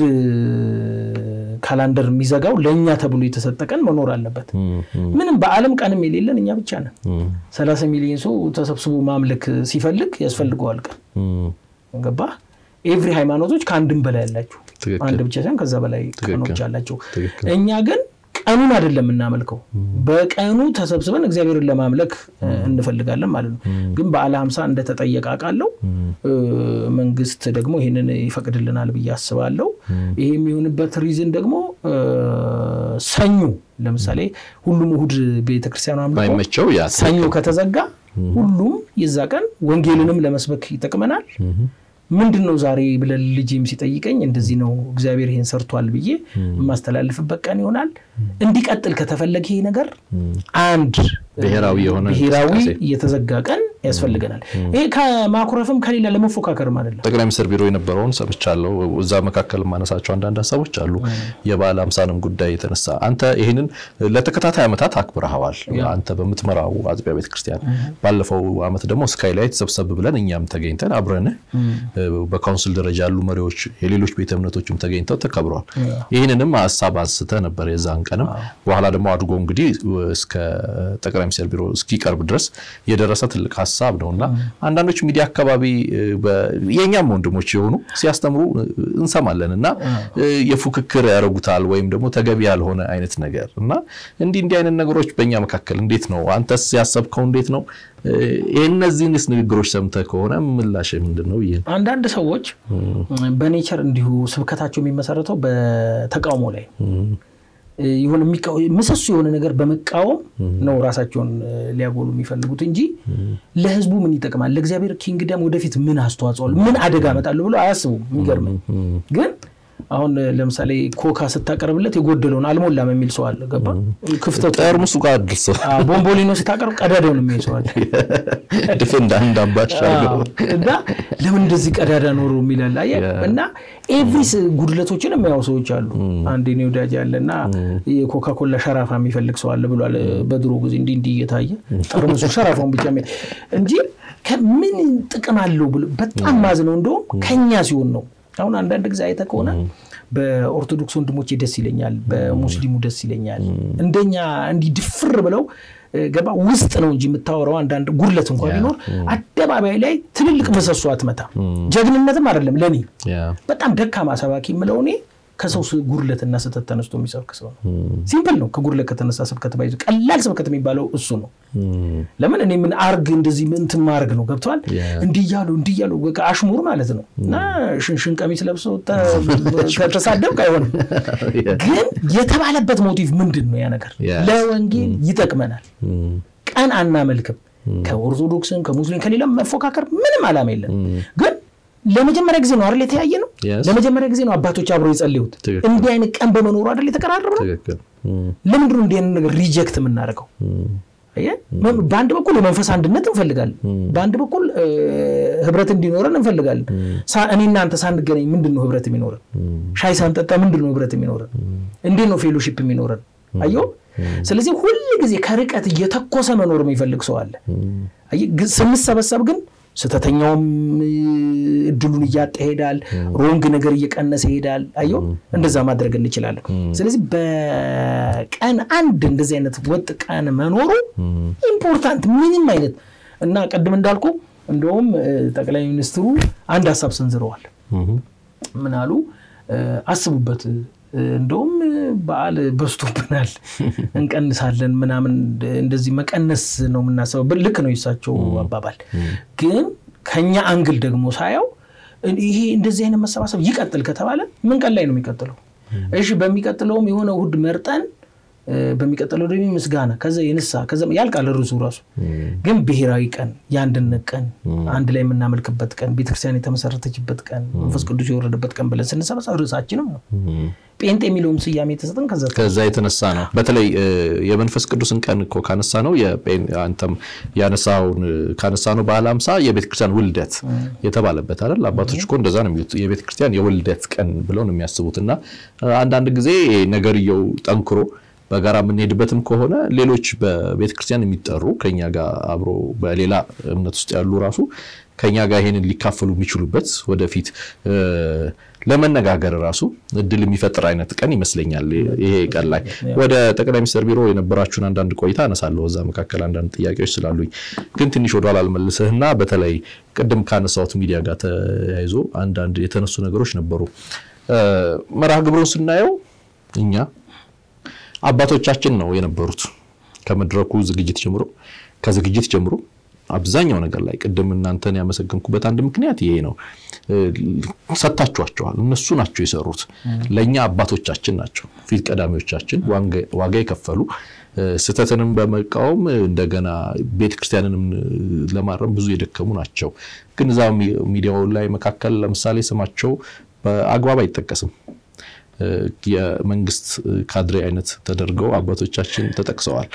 ካላንደር የሚዘጋው ለእኛ ተብሎ የተሰጠ ቀን መኖር አለበት። ምንም በዓለም ቀንም የሌለን እኛ ብቻ ነን። ሰላሳ ሚሊዮን ሰው ተሰብስቦ ማምለክ ሲፈልግ ያስፈልገዋል ቀን ገባ። ኤቭሪ ሃይማኖቶች ከአንድም በላይ ያላቸው አንድ ብቻ ሳይሆን ከዛ በላይ ቀኖች አላቸው። እኛ ግን ቀኑን አይደለም የምናመልከው፣ በቀኑ ተሰብስበን እግዚአብሔርን ለማምለክ እንፈልጋለን ማለት ነው። ግን በዓለ ሀምሳ እንደተጠየቀ አውቃለሁ። መንግስት ደግሞ ይህንን ይፈቅድልናል ብዬ አስባለሁ። ይሄ የሚሆንበት ሪዝን ደግሞ ሰኞ ለምሳሌ ሁሉም እሁድ ቤተክርስቲያኑ አምልኮ ሰኞ ከተዘጋ ሁሉም የዛ ቀን ወንጌልንም ለመስበክ ይጠቅመናል። ምንድን ነው ዛሬ ብለን ልጅም ሲጠይቀኝ እንደዚህ ነው እግዚአብሔር ይሄን ሰርቷል ብዬ የማስተላልፍበት ቀን ይሆናል። እንዲቀጥል ከተፈለገ ይሄ ነገር አንድ ብሔራዊ የሆነ ብሔራዊ የተዘጋ ቀን ያስፈልገናል። ይሄ ከማኩረፍም ከሌላ ለመፎካከርም አይደለም። ጠቅላይ ሚኒስትር ቢሮ የነበረውን ሰምቻለሁ። እዛ መካከል የማነሳቸው አንዳንድ ሀሳቦች አሉ። የበዓለ ሀምሳንም ጉዳይ የተነሳ አንተ ይህንን ለተከታታይ ዓመታት አክብረኸዋል። አንተ በምትመራው አጥቢያ ቤተክርስቲያን ባለፈው ዓመት ደግሞ ስካይ ላይ ተሰብሰብ ብለን እኛም ተገኝተን አብረንህ በካውንስል ደረጃ ያሉ መሪዎች፣ የሌሎች ቤተ እምነቶችም ተገኝተው ተከብረዋል። ይህንንም ሀሳብ አንስተህ ነበር የዛን ቀንም። በኋላ ደግሞ አድጎ እንግዲህ እስከ ጠቅላይ ሚኒስትር ቢሮ እስኪቀርብ ድረስ የደረሰ ትልቅ ሀሳብ ነው እና አንዳንዶች ሚዲያ አካባቢ የእኛም ወንድሞች የሆኑ ሲያስተምሩ እንሰማለን እና የፉክክር ያደርጉታል ወይም ደግሞ ተገቢ ያልሆነ አይነት ነገር እና እንዲህ እንዲህ አይነት ነገሮች በእኛ መካከል እንዴት ነው? አንተስ ያሰብከው እንዴት ነው? እነዚህንስ ንግግሮች ሰምተህ ከሆነ ምላሽ ምንድን ነው? ይህ አንዳንድ ሰዎች በኔቸር እንዲሁ ስብከታቸው የሚመሰረተው በተቃውሞ ላይ የሆነ ምሰሶ የሆነ ነገር በመቃወም ነው ራሳቸውን ሊያጎሉ የሚፈልጉት እንጂ ለሕዝቡ ምን ይጠቅማል፣ ለእግዚአብሔር ኪንግደም ወደፊት ምን አስተዋጽኦ ምን አደጋ አመጣለሁ ብሎ አያስቡም። የሚገርመኝ ግን አሁን ለምሳሌ ኮካ ስታቀርብለት የጎደለውን አልሞላም የሚል ሰው አለ። ገባ ክፍተቱ ጠርሙሱ ጋር አድርሶ ቦምቦሊኖ ስታቀርብ ቀዳዳውን የሚል ሰው አለ። ድፍን እንደ አምባሻ እና ለምን እንደዚህ ቀዳዳ ኖሮ የሚላል እና ኤቭሪስ ጉድለቶችን የሚያው ሰዎች አሉ። አንድ ኔ ወዳጅ ያለ እና የኮካ ኮላ ሸራፋ የሚፈልግ ሰው አለ ብሏል። በድሮ ጊዜ እንዲህ እንዲህ እየታየ ጠርሙሱ ሸራፋውን ብቻ እንጂ ምን ጥቅም አለው ብሎ በጣም ማዝነው እንደውም ከኛ ሲሆን ነው አሁን አንዳንድ ጊዜ አይተህ ከሆነ በኦርቶዶክስ ወንድሞቼ ደስ ይለኛል፣ በሙስሊሙ ደስ ይለኛል። እንደኛ እንዲህ ድፍር ብለው ገባ ውስጥ ነው እንጂ የምታወራው አንዳንድ ጉድለት እንኳ ቢኖር አደባባይ ላይ ትልልቅ ምሰሶ አትመታም። ጀግንነትም አይደለም ለእኔ በጣም ደካማ ሰባኪ የምለው እኔ ከሰው ጉድለትና ስህተት ተነስቶ የሚሰብክ ሰው ነው። ሲምፕል ነው። ከጉድለት ከተነሳ ስብከት ባይዞ ቀላል ስብከት የሚባለው እሱ ነው። ለምን እኔ ምን አርግ እንደዚህ እንትን ማድረግ ነው ገብተዋል። እንዲህ እያሉ እንዲህ እያሉ በቃ አሽሙር ማለት ነው። እና ሽንሽን ቀሚስ ለብሶ ከተሳደብክ አይሆንም። ግን የተባለበት ሞቲቭ ምንድን ነው? ያ ነገር ለወንጌል ይጠቅመናል። ቀን አናመልክም። ከኦርቶዶክስም ከሙስሊም ከሌላም መፎካከር ምንም አላማ የለን ግን ለመጀመሪያ ጊዜ ነው አይደል የተያየ ነው። ለመጀመሪያ ጊዜ ነው አባቶች አብረው የጸለዩት። እንዲህ አይነት ቀን በመኖሩ አይደል የተቀራረብ ነው። ለምንድን ነው እንዲህ አይነት ነገር ሪጀክት የምናደርገው? በአንድ በኩል የመንፈስ አንድነት እንፈልጋለን፣ በአንድ በኩል ህብረት እንዲኖረን እንፈልጋለን። እኔ እናንተ ሳንገናኝ ምንድን ነው ህብረት የሚኖረን? ሻይ ሳንጠጣ ምንድን ነው ህብረት የሚኖረን? እንዴት ነው ፌሎሺፕ የሚኖረን? አየው። ስለዚህ ሁል ጊዜ ከርቀት እየተኮሰ መኖር የሚፈልግ ሰው አለ። ስንሰበሰብ ግን ስህተተኛውም እድሉን እያጣ ይሄዳል። ሮንግ ነገር እየቀነሰ ይሄዳል። አየው እንደዛ ማድረግ እንችላለን። ስለዚህ በቀን አንድ እንደዚህ አይነት ወጥ ቀን መኖሩ ኢምፖርታንት ምንም አይነት እና ቅድም እንዳልኩ እንደውም ጠቅላይ ሚኒስትሩ አንድ ሀሳብ ሰንዝረዋል። ምን አሉ? አስቡበት እንደውም በዓል በዝቶብናል እንቀንሳለን ምናምን እንደዚህ መቀነስ ነው የምናስበው። ልክ ነው የሳቸው አባባል። ግን ከኛ አንግል ደግሞ ሳየው ይሄ እንደዚህ አይነት መሰባሰብ ይቀጥል ከተባለ ምን ቀን ላይ ነው የሚቀጥለው? እሺ በሚቀጥለውም የሆነ እሑድ መርጠን በሚቀጥለው ደግሞ ምስጋና፣ ከዛ የንሳ ከዛ ያልቃል ርዕሱ ራሱ። ግን ብሔራዊ ቀን፣ የአንድነት ቀን፣ አንድ ላይ የምናመልክበት ቀን፣ ቤተክርስቲያን የተመሰረተችበት ቀን፣ መንፈስ ቅዱስ የወረደበት ቀን ብለን ስንሰበሰብ ርዕሳችንም ነው። ጴንጤ የሚለውም ስያሜ የተሰጠን ከዛ ከዛ የተነሳ ነው። በተለይ የመንፈስ ቅዱስን ቀን እኮ ካነሳ ነው አንተም ያነሳውን ካነሳ ነው በዓለ ሃምሳ የቤተክርስቲያን ውልደት የተባለበት አይደል? አባቶች እኮ እንደዛ ነው የሚሉት የቤተክርስቲያን የውልደት ቀን ብለው ነው የሚያስቡት። እና አንዳንድ ጊዜ ነገርየው ጠንክሮ በጋራ የምንሄድበትም ከሆነ ሌሎች በቤተክርስቲያን የሚጠሩ ከኛ ጋር አብሮ በሌላ እምነት ውስጥ ያሉ ራሱ ከኛ ጋር ይሄንን ሊካፈሉ የሚችሉበት ወደፊት ለመነጋገር ራሱ እድል የሚፈጥር አይነት ቀን ይመስለኛል። ይሄ ቀን ላይ ወደ ጠቅላይ ሚኒስትር ቢሮ የነበራችሁን አንዳንድ ቆይታ አነሳለሁ። እዛ መካከል አንዳንድ ጥያቄዎች ስላሉኝ ግን ትንሽ ወደኋላ አልመልስህና በተለይ ቅድም ካነሳሁት ሚዲያ ጋር ተያይዞ አንዳንድ የተነሱ ነገሮች ነበሩ። መርሃ ግብሩን ስናየው እኛ አባቶቻችን ነው የነበሩት ከመድረኩ ዝግጅት ጀምሮ ከዝግጅት ጀምሮ አብዛኛው ነገር ላይ ቅድም እናንተን ያመሰገንኩበት አንድ ምክንያት ይሄ ነው። ሰጥታችኋቸዋል። እነሱ ናቸው የሰሩት። ለእኛ አባቶቻችን ናቸው፣ ፊት ቀዳሚዎቻችን፣ ዋጋ የከፈሉ ስህተትንም በመቃወም እንደገና ቤተክርስቲያንንም ለማረም ብዙ የደከሙ ናቸው። ግን እዛ ሚዲያው ላይ መካከል ለምሳሌ ስማቸው በአግባብ አይጠቀስም። የመንግስት ካድሬ አይነት ተደርገው አባቶቻችን ተጠቅሰዋል።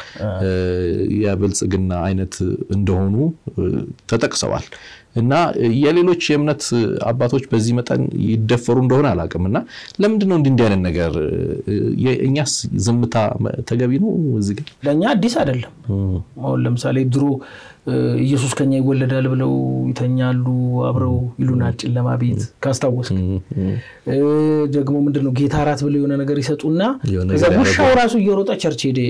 የብልጽግና አይነት እንደሆኑ ተጠቅሰዋል። እና የሌሎች የእምነት አባቶች በዚህ መጠን ይደፈሩ እንደሆነ አላውቅም። እና ለምንድን ነው እንዲህ እንዲህ አይነት ነገር? እኛስ ዝምታ ተገቢ ነው? እዚህ ግን ለእኛ አዲስ አይደለም። አሁን ለምሳሌ ድሮ ኢየሱስ ከኛ ይወለዳል ብለው ይተኛሉ አብረው ይሉናል ጨለማ ቤት ካስታወስክ። ደግሞ ምንድን ነው ጌታ እራት ብለው የሆነ ነገር ይሰጡና ከዛ ውሻው ራሱ እየሮጠ ቸርች ሄደ።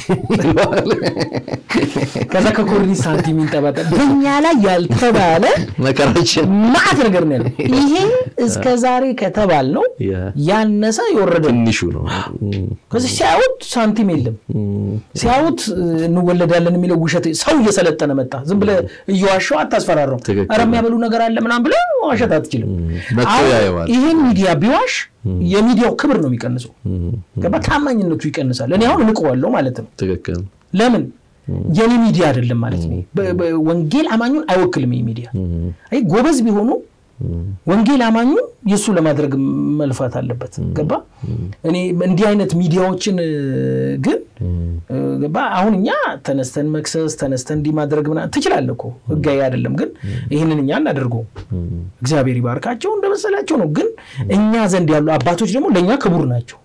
ከዛ ከኮርኒስ ሳንቲም ይንጠባጠል። በኛ ላይ ያልተባለ መከራችን ማዕት ነገር ነው ያለው። ይሄ እስከ ዛሬ ከተባል ነው ያነሰ የወረደ ትንሹ ነው። ከዚህ ሲያዩት ሳንቲም የለም ሲያዩት እንወለዳለን የሚለው ውሸት ሰው እየሰለጠነ መጣ። ዝም ብለህ እየዋሸው አታስፈራራው። ኧረ የሚያበሉ ነገር አለ ምናምን ብለህ ዋሸት አትችልም። ይህን ሚዲያ ቢዋሽ የሚዲያው ክብር ነው የሚቀንሰው። ገባ ታማኝነቱ ይቀንሳል። እኔ አሁን እንቀዋለሁ ማለት ነው። ትክክል። ለምን የኔ ሚዲያ አይደለም ማለት ነው። ወንጌል አማኙን አይወክልም። ይህ ሚዲያ አይ ጎበዝ ቢሆኑ ወንጌል አማኙን የእሱ ለማድረግ መልፋት አለበት። ገባ እኔ እንዲህ አይነት ሚዲያዎችን ግን ገባ አሁን እኛ ተነስተን መክሰስ ተነስተን እንዲህ ማድረግ ምናምን ትችላለህ እኮ ህጋዊ አይደለም። ግን ይህንን እኛ እናደርገው እግዚአብሔር ይባርካቸው እንደመሰላቸው ነው። ግን እኛ ዘንድ ያሉ አባቶች ደግሞ ለእኛ ክቡር ናቸው።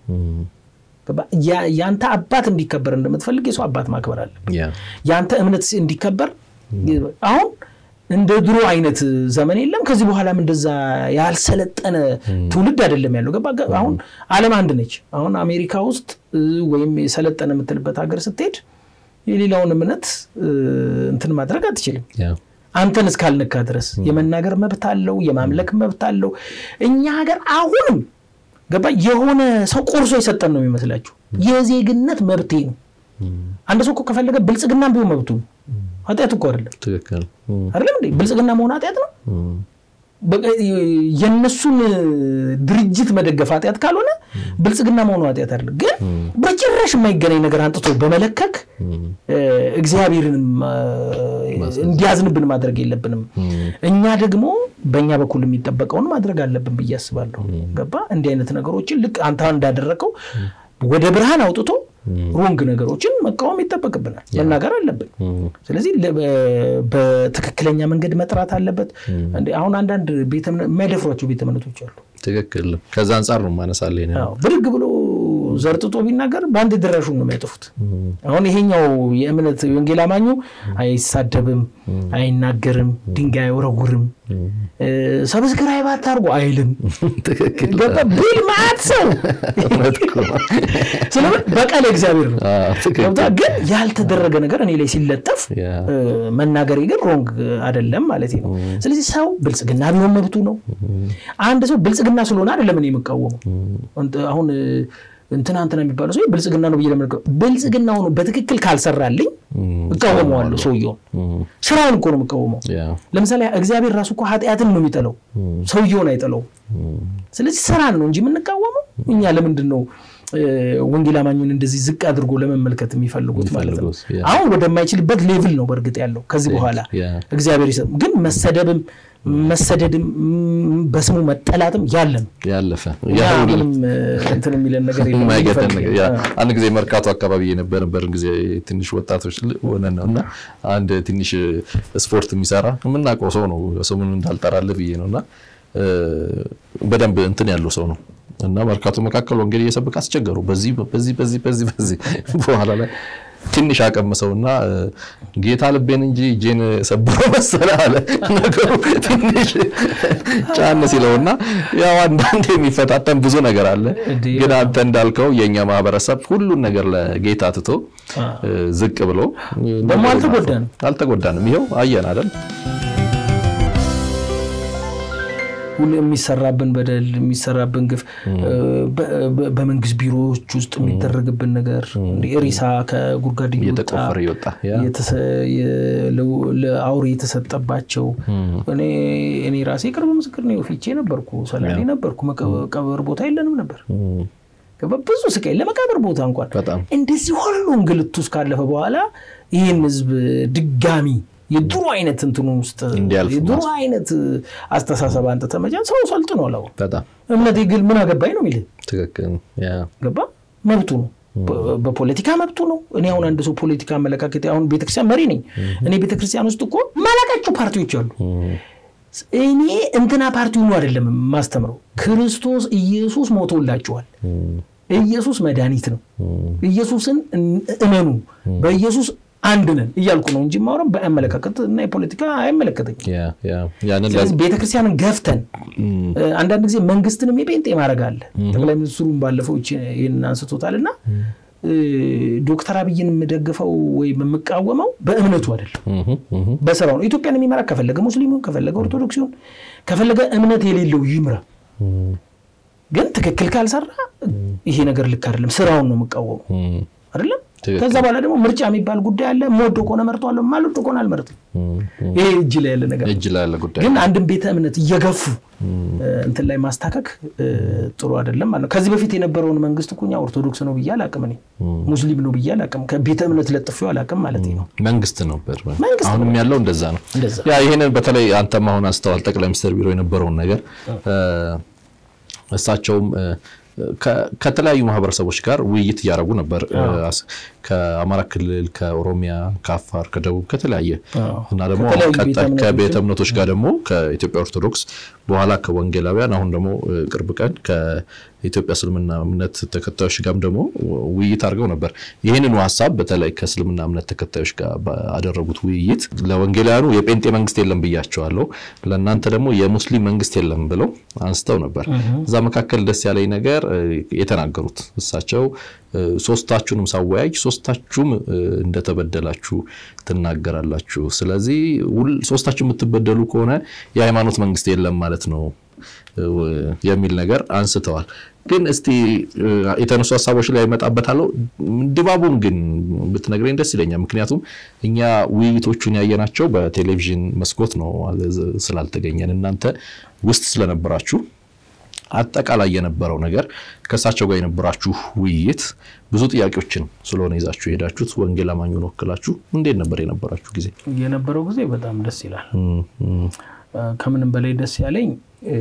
ያንተ አባት እንዲከበር እንደምትፈልግ የሰው አባት ማክበር አለብን። ያንተ እምነት እንዲከበር አሁን እንደ ድሮ አይነት ዘመን የለም። ከዚህ በኋላም እንደዛ ያልሰለጠነ ትውልድ አይደለም ያለው። ገባ አሁን ዓለም አንድ ነች። አሁን አሜሪካ ውስጥ ወይም የሰለጠነ የምትልበት ሀገር ስትሄድ የሌላውን እምነት እንትን ማድረግ አትችልም። አንተን እስካልነካ ድረስ የመናገር መብት አለው፣ የማምለክ መብት አለው። እኛ ሀገር አሁንም ገባ የሆነ ሰው ቆርሶ የሰጠን ነው የሚመስላችሁ። የዜግነት መብቴ ነው። አንድ ሰው እኮ ከፈለገ ብልጽግና ቢሆን መብቱ ነው። ኃጢአት እኮ አይደለም። ትክክል አይደለም እንዴ? ብልጽግና መሆን ኃጢአት ነው? የእነሱን ድርጅት መደገፍ ኃጢአት ካልሆነ ብልጽግና መሆኑ ኃጢአት አይደለም። ግን በጭራሽ የማይገናኝ ነገር አንጥቶ በመለከክ እግዚአብሔርን እንዲያዝንብን ማድረግ የለብንም። እኛ ደግሞ በእኛ በኩል የሚጠበቀውን ማድረግ አለብን ብዬ አስባለሁ። ገባ እንዲህ አይነት ነገሮችን ልክ አንተ እንዳደረገው ወደ ብርሃን አውጥቶ ሮንግ ነገሮችን መቃወም ይጠበቅብናል፣ መናገር አለብን። ስለዚህ በትክክለኛ መንገድ መጥራት አለበት። አሁን አንዳንድ የማይደፍሯቸው ቤተ እምነቶች አሉ። ትክክል። ከዛ አንጻር ነው ማነሳለ ብድግ ብሎ ዘርጥጦ ቢናገር በአንድ ድራሹን ነው የሚያጠፉት። አሁን ይሄኛው የእምነት ወንጌል አማኙ አይሳደብም፣ አይናገርም፣ ድንጋይ አይወረውርም፣ ሰብስክራይብ አታርጉ አይልም። ብል ማት ሰው ስለምን በቃል እግዚአብሔር ነው። ግን ያልተደረገ ነገር እኔ ላይ ሲለጠፍ መናገሬ ግን ሮንግ አይደለም ማለት ነው። ስለዚህ ሰው ብልጽግና ቢሆን መብቱ ነው። አንድ ሰው ብልጽግና ስለሆነ አይደለም እኔ የምቃወመው አሁን እንትና እንትና የሚባለው ሰው ብልጽግና ነው ብዬ ለምን ብልጽግና ሆኖ በትክክል ካልሰራልኝ እቃወመዋለሁ። ሰውየውን ስራውን እኮ ነው የምቃወመው። ለምሳሌ እግዚአብሔር ራሱ እኮ ኃጢአትን ነው የሚጠላው፣ ሰውየውን አይጠላውም። ስለዚህ ስራን ነው እንጂ የምንቃወመው እኛ ለምንድን ነው ወንጌል አማኙን እንደዚህ ዝቅ አድርጎ ለመመልከት የሚፈልጉት ማለት ነው። የሚፈልጉት፣ ያ። አሁን ወደማይችልበት ሌቭል ነው በእርግጥ ያለው ከዚህ በኋላ ያ። እግዚአብሔር ይሰጥ። ግን መሰደብም መሰደድም ም፣ በስሙ መጠላትም ያለ ነው። ያለፈ ያ ያ ሁሉ ምንም እ፣ እንትን የሚለን ነገር የለም። የማይገተን ነገር ያ አ፣ አንድ ጊዜ መርካቶ አካባቢ የነበረን ጊዜ ትንሽ ወጣቶች ል- ሆነን ነው እና አንድ ትንሽ ስፖርት የሚሰራ የምናውቀው ሰው ነው ስሙን እንዳልጠራልህ ብዬ ነው እና እ፣ በደንብ እንትን ያለው ሰው ነው እና መርካቶ መካከል ወንጌል እየሰበከ አስቸገሩ። በዚህ በዚህ በዚህ በዚህ በዚህ በኋላ ላይ ትንሽ አቀምሰውና እ፣ ጌታ ልቤን እንጂ እጄን ሰብሮ መሰለ አለ ነገሩ ትንሽ ጫን ሲለውና ያው አንዳንድ የሚፈታተን ብዙ ነገር አለ። እንዴ፣ ግን አንተ እንዳልከው የእኛ ማህበረሰብ ሁሉን ነገር ለጌታ ትቶ አ። እ፣ ዝቅ ብሎ ደግሞ አልተጎዳንም። አልተጎዳንም። ይኸው አየን አይደል? ሁሉ የሚሰራብን በደል የሚሰራብን ግፍ እ፣ በ- በ- በመንግስት ቢሮዎች ውስጥ የሚደረግብን ነገር እንደ ሬሳ ከጉድጓድ እየወጣ እየተቆፈረ እየወጣ ያ የተሰ- የ- ለ- ለአውሬ የተሰጠባቸው እኔ እኔ ራሴ ቅርብ ምስክር ነው። ፊቼ ነበርኩ፣ ሰላሌ ነበርኩ። መቀበር ቦታ የለንም ነበር። እም፣ ገባ? ብዙ ስቃይ ለመቃብር ቦታ እንኳን በጣም እንደዚህ ሁሉ እንግልት ውስጥ ካለፈ በኋላ ይህን ህዝብ ድጋሚ የድሮ አይነት እንትኑ ውስጥ እንዲያልፍ የድሮ አይነት አስተሳሰብ አንተ ተመጫን ሰው ሰልጥኗል። አሁን በጣም እምነቴ ግን ምን አገባኝ ነው የሚልህ ትክክል ያ ገባ መብቱ ነው። በ- በፖለቲካ መብቱ ነው። እኔ አሁን አንድ ሰው ፖለቲካ አመለካከት አሁን ቤተክርስቲያን መሪ ነኝ። እኔ ቤተክርስቲያን ውስጥ እኮ ማላቃቸው ፓርቲዎች አሉ። እም፣ እኔ እንትና ፓርቲው ነው አይደለም የማስተምረው። ክርስቶስ ኢየሱስ ሞቶላችኋል። እም፣ ኢየሱስ መድኃኒት ነው። እም፣ ኢየሱስን እመኑ፣ በኢየሱስ አንድ ነን እያልኩ ነው እንጂ ማውራም በአመለካከት እና የፖለቲካ አይመለከተኝም። ያ ያ ያንን ለ- ስለዚህ ቤተክርስቲያንን ገፍተን እም፣ እ፣ አንዳንድ ጊዜ መንግስትንም የጴንጤ ማድረግ አለ። ጠቅላይ ሚኒስትሩን ባለፈው ይቺ- ይህንን አንስቶታል እና እ፣ ዶክተር አብይን የምደግፈው ወይም የምቃወመው በእምነቱ አይደለም እም፣ እም፣ በስራው ነው። ኢትዮጵያን የሚመራ ከፈለገ ሙስሊሙን፣ ከፈለገ ኦርቶዶክሲውን፣ ከፈለገ እምነት የሌለው ይምራ። እም፣ ግን ትክክል ካልሰራ ይሄ ነገር ልክ አይደለም፣ ስራውን ነው የምቃወመው እም፣ አይደለም። ትክክል። ከዛ በኋላ ደግሞ ምርጫ የሚባል ጉዳይ አለ። የምወደው ከሆነ መርጠዋለሁ፣ የማልወደው ከሆነ አልመርጥም። እም፣ እም። ይሄ እጅ ላይ ያለ ነገር ነው። እጅ ላይ ያለ ጉዳይ ግን አንድን ቤተ እምነት እየገፉ እ፣ እንትን ላይ ማስታከክ እ፣ ጥሩ አይደለም ማለት ነው። ከዚህ በፊት የነበረውን መንግስት እኮ እኛ ኦርቶዶክስ ነው ብዬ አላቅም፣ እኔ ሙስሊም ነው ብዬ አላቅም፣ ከቤተ እምነት ለጥፌው አላቅም ማለት ነው። መንግስት ነበር። መንግስት አሁንም ያለው እንደዛ ነው። እንደዛ ያ ይሄንን በተለይ አንተም አሁን አንስተዋል ጠቅላይ ሚኒስትር ቢሮ የነበረውን ነገር እ፣ እሳቸውም እ፣ ከ- ከተለያዩ ማህበረሰቦች ጋር ውይይት እያደረጉ ነበር። እ፣ አስ- ከአማራ ክልል፣ ከኦሮሚያ፣ ከአፋር፣ ከደቡብ ከተለያየ አዎ። እና ደግሞ ከተለያዩ ቀጣይ ቤተ እምነቶች ከቤተ እምነቶች ጋር ደግሞ ከኢትዮጵያ ኦርቶዶክስ በኋላ ከወንጌላውያን አሁን ደግሞ እ፣ ቅርብ ቀን ከኢትዮጵያ እስልምና እምነት ተከታዮች ጋርም ደግሞ ውይይት አድርገው ነበር። ይህንኑ ሀሳብ በተለይ ከእስልምና እምነት ተከታዮች ጋር ባደረጉት ውይይት ለወንጌላውያኑ የጴንጤ መንግስት የለም ብያቸዋለሁ፣ ለእናንተ ደግሞ የሙስሊም መንግስት የለም ብለው አንስተው ነበር። እዛ መካከል ደስ ያለኝ ነገር እ፣ የተናገሩት እሳቸው እ፣ ሶስታችሁንም ሳወያይ ሶስታችሁም እ፣ እንደተበደላችሁ ትናገራላችሁ። ስለዚህ ሁል- ሶስታችሁ የምትበደሉ ከሆነ የሃይማኖት መንግስት የለም ማለት ነው እ፣ የሚል ነገር አንስተዋል። ግን እስቲ እ፣ የተነሱ ሀሳቦች ላይ ይመጣበታለሁ። ድባቡን ግን ብትነግረኝ ደስ ይለኛል። ምክንያቱም እኛ ውይይቶቹን ያየናቸው በቴሌቪዥን መስኮት ነው ስላልተገኘን እናንተ ውስጥ ስለነበራችሁ አጠቃላይ የነበረው ነገር ከእሳቸው ጋር የነበራችሁ ውይይት ብዙ ጥያቄዎችን ስለሆነ ይዛችሁ የሄዳችሁት ወንጌል አማኙን ወክላችሁ እንዴት ነበር የነበራችሁ ጊዜ? የነበረው ጊዜ በጣም ደስ ይላል። እም፣ እም፣ እ፣ ከምንም በላይ ደስ ያለኝ እ፣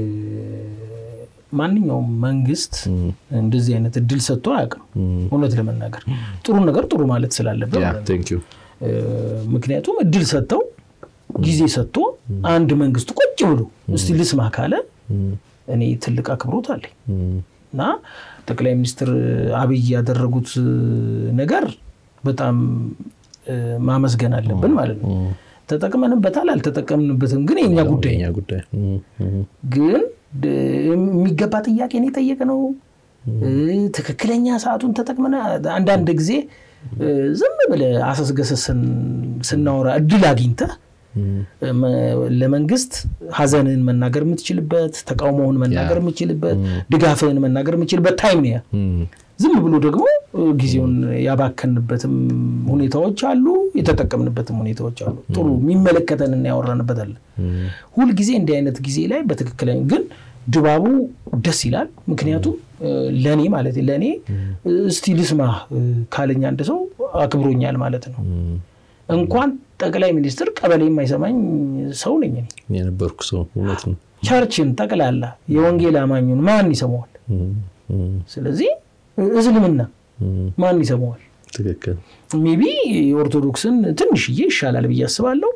ማንኛውም መንግስት እንደዚህ አይነት እድል ሰጥቶ አያውቅም። እውነት ለመናገር ጥሩ ነገር ጥሩ ማለት ስላለበት ያ ማለት ነው። ቴንክ ዩ እ፣ ምክንያቱም እድል ሰጥተው ጊዜ ሰጥቶ አንድ መንግስት ቁጭ ብሎ እስቲ ልስማ ካለ እኔ ትልቅ አክብሮት አለኝ እና ጠቅላይ ሚኒስትር አብይ ያደረጉት ነገር በጣም እ፣ ማመስገን አለብን ማለት ነው። ተጠቅመንበታል አልተጠቀምንበትም ግን የኛ ጉዳይ ነው። የኛ ጉዳይ እም፣ እም፣ ግን ድ- የሚገባ ጥያቄ ነው የጠየቅነው። እ፣ ትክክለኛ ሰዓቱን ተጠቅመን አንዳንድ ጊዜ እ፣ ዝም ብለህ አሰስገሰስን ስናወራ እድል አግኝተህ እ፣ መ- ለመንግስት ሀዘንህን መናገር የምትችልበት፣ ተቃውሞውን መናገር የምትችልበት፣ ድጋፍህን መናገር የምትችልበት ታይም ነው ያ። እም፣ ዝም ብሎ ደግሞ እ፣ ጊዜውን ያባከንበትም ሁኔታዎች አሉ፣ የተጠቀምንበትም ሁኔታዎች አሉ። ጥሩ የሚመለከተንና ያወራንበት አለ። ሁልጊዜ እንዲህ አይነት ጊዜ ላይ በትክክለኛ ግን ድባቡ ደስ ይላል። ምክንያቱም ለእኔ ማለት ለእኔ እስቲ ልስማ ካለኝ አንድ ሰው አክብሮኛል ማለት ነው። እንኳን ጠቅላይ ሚኒስትር ቀበሌ የማይሰማኝ ሰው ነኝ እኔ። የነበርኩ ሰው እውነት ነው። ቸርችን ጠቅላላ የወንጌል አማኙን ማን ይሰማዋል? ስለዚህ እስልምና ማን ይሰማዋል? ትክክል። ሜቢ የኦርቶዶክስን ትንሽዬ ይሻላል ብዬ አስባለሁ።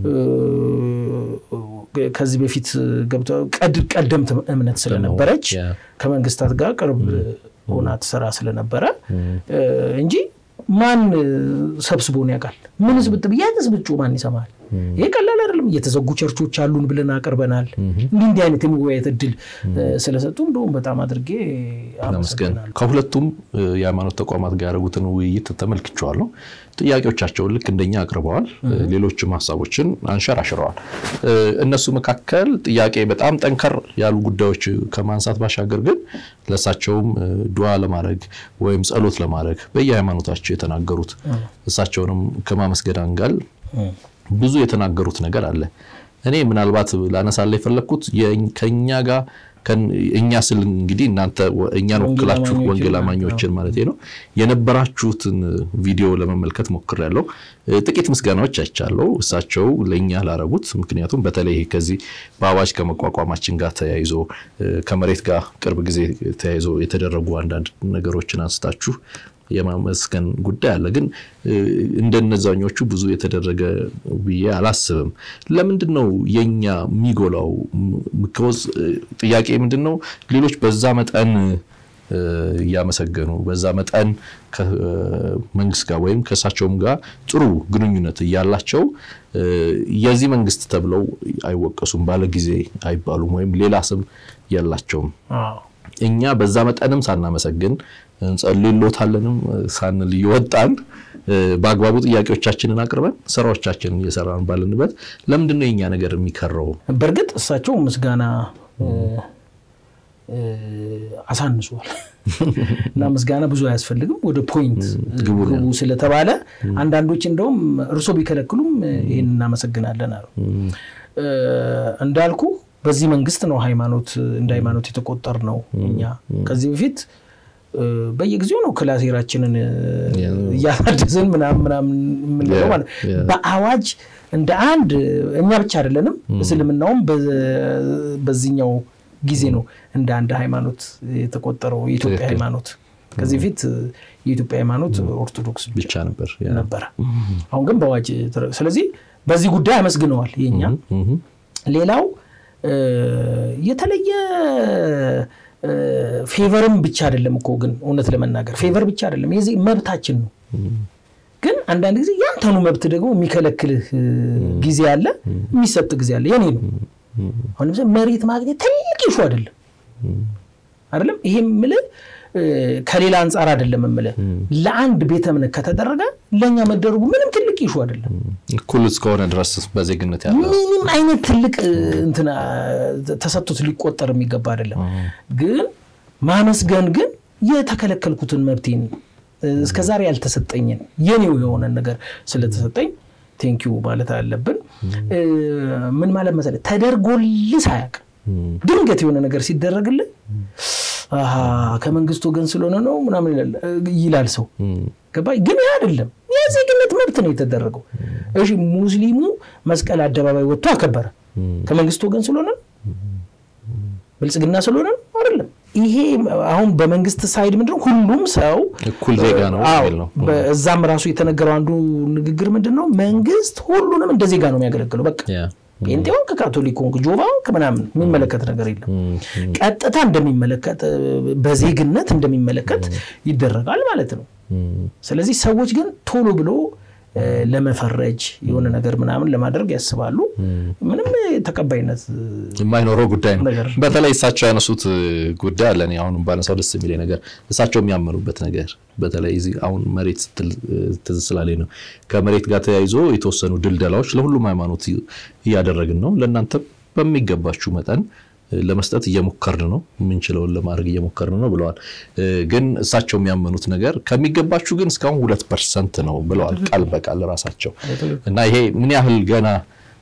ከዚህ በፊት ገብተው ቀደምት እምነት ስለነበረች ከመንግስታት ጋር ቅርብ ሆና ትሰራ ስለነበረ እንጂ ማን ሰብስቦን ያውቃል? ምንስ ብትብ የትስ ብጩ ማን ይሰማል? ይሄ ቀላል አይደለም። እየተዘጉ ቸርቾች አሉን ብለን አቅርበናል። እንዲህ እንዲህ አይነት የመወያየት እድል ስለሰጡ እንደውም በጣም አድርጌ አመሰግናለሁ። ከሁለቱም የሃይማኖት ተቋማት ጋር ያደረጉትን ውይይት ተመልክቼዋለሁ። ጥያቄዎቻቸውን ልክ እንደኛ አቅርበዋል። ሌሎችም ሀሳቦችን አንሸራሽረዋል። እነሱ መካከል ጥያቄ በጣም ጠንከር ያሉ ጉዳዮች ከማንሳት ባሻገር ግን ለእሳቸውም ዱዓ ለማድረግ ወይም ጸሎት ለማድረግ በየሃይማኖታቸው የተናገሩት እሳቸውንም ከማመስገን አንጋል ብዙ የተናገሩት ነገር አለ። እኔ ምናልባት ላነሳላ የፈለግኩት ከኛ ጋር እኛ ስል እንግዲህ እናንተ እኛን ወክላችሁ ወንጌል አማኞችን ማለት ነው የነበራችሁትን ቪዲዮ ለመመልከት ሞክሬያለሁ። ጥቂት ምስጋናዎች አይቻለሁ እሳቸው ለእኛ ላረጉት። ምክንያቱም በተለይ ከዚህ በአዋጅ ከመቋቋማችን ጋር ተያይዞ ከመሬት ጋር ቅርብ ጊዜ ተያይዞ የተደረጉ አንዳንድ ነገሮችን አንስታችሁ የማመስገን ጉዳይ አለ። ግን እንደነዛኞቹ ብዙ የተደረገ ብዬ አላስብም። ለምንድን ነው የኛ የሚጎላው? ምክወዝ ጥያቄ ምንድን ነው ሌሎች በዛ መጠን እያመሰገኑ በዛ መጠን ከመንግስት ጋር ወይም ከእሳቸውም ጋር ጥሩ ግንኙነት እያላቸው የዚህ መንግስት ተብለው አይወቀሱም፣ ባለ ጊዜ አይባሉም፣ ወይም ሌላ ስም የላቸውም። እኛ በዛ መጠንም ሳናመሰግን እንጸልይሎታለንም ሳንል እየወጣን በአግባቡ ጥያቄዎቻችንን አቅርበን ስራዎቻችንን እየሰራን ባለንበት ለምንድን ነው የኛ ነገር የሚከረው? በእርግጥ እሳቸው ምስጋና አሳንሷል እና ምስጋና ብዙ አያስፈልግም፣ ወደ ፖይንት ግቡ ስለተባለ አንዳንዶች እንደውም እርሶ ቢከለክሉም ይህን እናመሰግናለን አሉ። እንዳልኩ በዚህ መንግስት ነው ሃይማኖት እንደ ሃይማኖት የተቆጠር ነው። እኛ ከዚህ በፊት በየጊዜው ነው ክላሴራችንን እያሳደስን ምናምን ምናምን የምንለው ማለት በአዋጅ እንደ አንድ እኛ ብቻ አይደለንም። እስልምናውም በዚህኛው ጊዜ ነው እንደ አንድ ሃይማኖት የተቆጠረው የኢትዮጵያ ሃይማኖት። ከዚህ በፊት የኢትዮጵያ ሃይማኖት ኦርቶዶክስ ብቻ ነበር ነበረ። አሁን ግን በአዋጅ ስለዚህ በዚህ ጉዳይ አመስግነዋል። የኛ ሌላው የተለየ ፌቨርም ብቻ አይደለም እኮ ግን እውነት ለመናገር ፌቨር ብቻ አይደለም፣ የዚህ መብታችን ነው። ግን አንዳንድ ጊዜ ያንተኑ መብት ደግሞ የሚከለክልህ ጊዜ አለ፣ የሚሰጥ ጊዜ አለ። የኔ ነው አሁን ለምሳሌ መሬት ማግኘት ትልቅ ይሹ አይደለም አይደለም። ይሄ የምልህ ከሌላ አንጻር አይደለም የምልህ ለአንድ ቤተ እምነት ከተደረገ ለእኛ መደረጉ ምንም ትልቅ ይሹ አይደለም። እኩል እስከሆነ ድረስ በዜግነት ያለ ምንም አይነት ትልቅ እንትና ተሰጥቶት ሊቆጠር የሚገባ አይደለም። ግን ማመስገን ግን የተከለከልኩትን መብቴን እስከዛሬ ያልተሰጠኝን የኔው የሆነን ነገር ስለተሰጠኝ ቴንኪዩ ማለት አለብን። ምን ማለት መሰለህ ተደርጎልህ ሳያውቅ ድንገት የሆነ ነገር ሲደረግልህ ከመንግስት ወገን ስለሆነ ነው ምናምን ይላል ሰው። ገባኝ። ግን ያ አይደለም፣ የዜግነት መብት ነው የተደረገው። እሺ ሙስሊሙ መስቀል አደባባይ ወጥቶ አከበረ። ከመንግስት ወገን ስለሆነ ብልጽግና ስለሆነ አይደለም። ይሄ አሁን በመንግስት ሳይድ ምንድነው ሁሉም ሰው እኩል ዜጋ ነው ነው። እዛም ራሱ የተነገረው አንዱ ንግግር ምንድን ነው መንግስት ሁሉንም እንደ ዜጋ ነው የሚያገለግለው በቃ ጴንጤውን ከካቶሊክ ጆባውን ከምናምን የሚመለከት ነገር የለም። ቀጥታ እንደሚመለከት በዜግነት እንደሚመለከት ይደረጋል ማለት ነው። ስለዚህ ሰዎች ግን ቶሎ ብሎ ለመፈረጅ የሆነ ነገር ምናምን ለማድረግ ያስባሉ። ምንም ተቀባይነት የማይኖረው ጉዳይ ነው። በተለይ እሳቸው ያነሱት ጉዳይ አለ። አሁንም ባነሳው ደስ የሚለኝ ነገር እሳቸው የሚያመኑበት ነገር በተለይ እዚህ አሁን መሬት ስትል ትዝ ስላለኝ ነው። ከመሬት ጋር ተያይዞ የተወሰኑ ድልደላዎች ለሁሉም ሃይማኖት እያደረግን ነው። ለእናንተ በሚገባችሁ መጠን ለመስጠት እየሞከርን ነው፣ የምንችለውን ለማድረግ እየሞከርን ነው ብለዋል። ግን እሳቸው የሚያመኑት ነገር ከሚገባችሁ ግን እስካሁን ሁለት ፐርሰንት ነው ብለዋል ቃል በቃል ራሳቸው እና ይሄ ምን ያህል ገና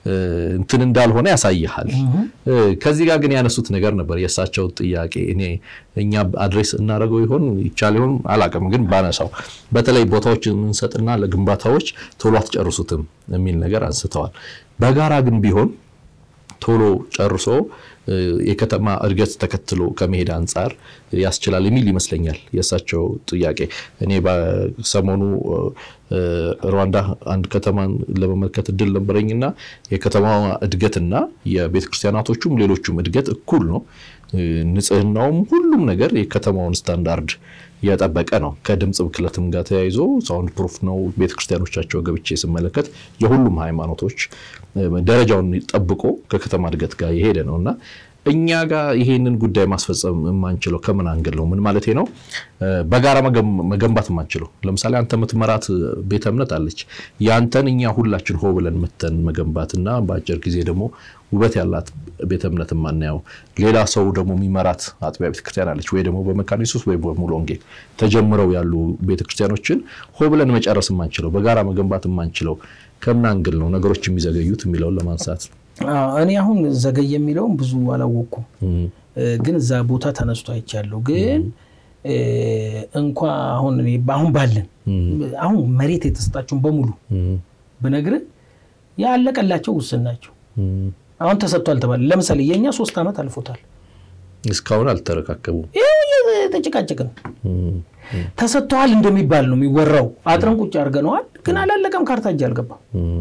እንትን እንዳልሆነ ያሳይሃል። ከዚህ ጋር ግን ያነሱት ነገር ነበር የእሳቸው ጥያቄ እኔ እኛ አድሬስ እናደርገው ይሆን ይቻል ይሆን አላውቅም፣ ግን ባነሳው በተለይ ቦታዎች የምንሰጥና ለግንባታዎች ቶሎ አትጨርሱትም የሚል ነገር አንስተዋል። በጋራ ግን ቢሆን ቶሎ ጨርሶ የከተማ እድገት ተከትሎ ከመሄድ አንጻር ያስችላል የሚል ይመስለኛል የእሳቸው ጥያቄ። እኔ በሰሞኑ ሩዋንዳ አንድ ከተማን ለመመልከት እድል ነበረኝና የከተማ እድገትና የቤተ ክርስቲያናቶቹም ሌሎቹም እድገት እኩል ነው። ንጽህናውም፣ ሁሉም ነገር የከተማውን ስታንዳርድ የጠበቀ ነው። ከድምፅ ብክለትም ጋር ተያይዞ ሳውንድ ፕሩፍ ነው። ቤተክርስቲያኖቻቸው ገብቼ ስመለከት የሁሉም ሃይማኖቶች ደረጃውን ጠብቆ ከከተማ እድገት ጋር የሄደ ነው እና እኛ ጋር ይሄንን ጉዳይ ማስፈጸም የማንችለው ከምን አንግል ነው? ምን ማለት ነው? በጋራ መገንባት የማንችለው ለምሳሌ አንተ የምትመራት ቤተ እምነት አለች። ያንተን እኛ ሁላችን ሆ ብለን መተን መገንባትና በአጭር ጊዜ ደግሞ ውበት ያላት ቤተ እምነት የማናየው ሌላ ሰው ደግሞ የሚመራት አጥቢያ ቤተክርስቲያን አለች፣ ወይ ደግሞ በመካነ ኢየሱስ ወይ በሙሉ ወንጌል ተጀምረው ያሉ ቤተክርስቲያኖችን ሆ ብለን መጨረስ የማንችለው በጋራ መገንባት የማንችለው ከምን አንግል ነው ነገሮች የሚዘገዩት የሚለውን ለማንሳት እኔ አሁን ዘገይ የሚለውን ብዙ አላወቅኩም፣ ግን እዛ ቦታ ተነስቶ አይቻለሁ። ግን እንኳ አሁን አሁን ባለን አሁን መሬት የተሰጣቸውን በሙሉ ብነግርህ ያለቀላቸው ውስን ናቸው። አሁን ተሰጥቷል ተባለ። ለምሳሌ የእኛ ሶስት ዓመት አልፎታል። እስካሁን አልተረካከቡም። ተጨቃጨቅን። ተሰጥተዋል እንደሚባል ነው የሚወራው። አጥረን ቁጭ አድርገነዋል፣ ግን አላለቀም። ካርታ እጅ አልገባም።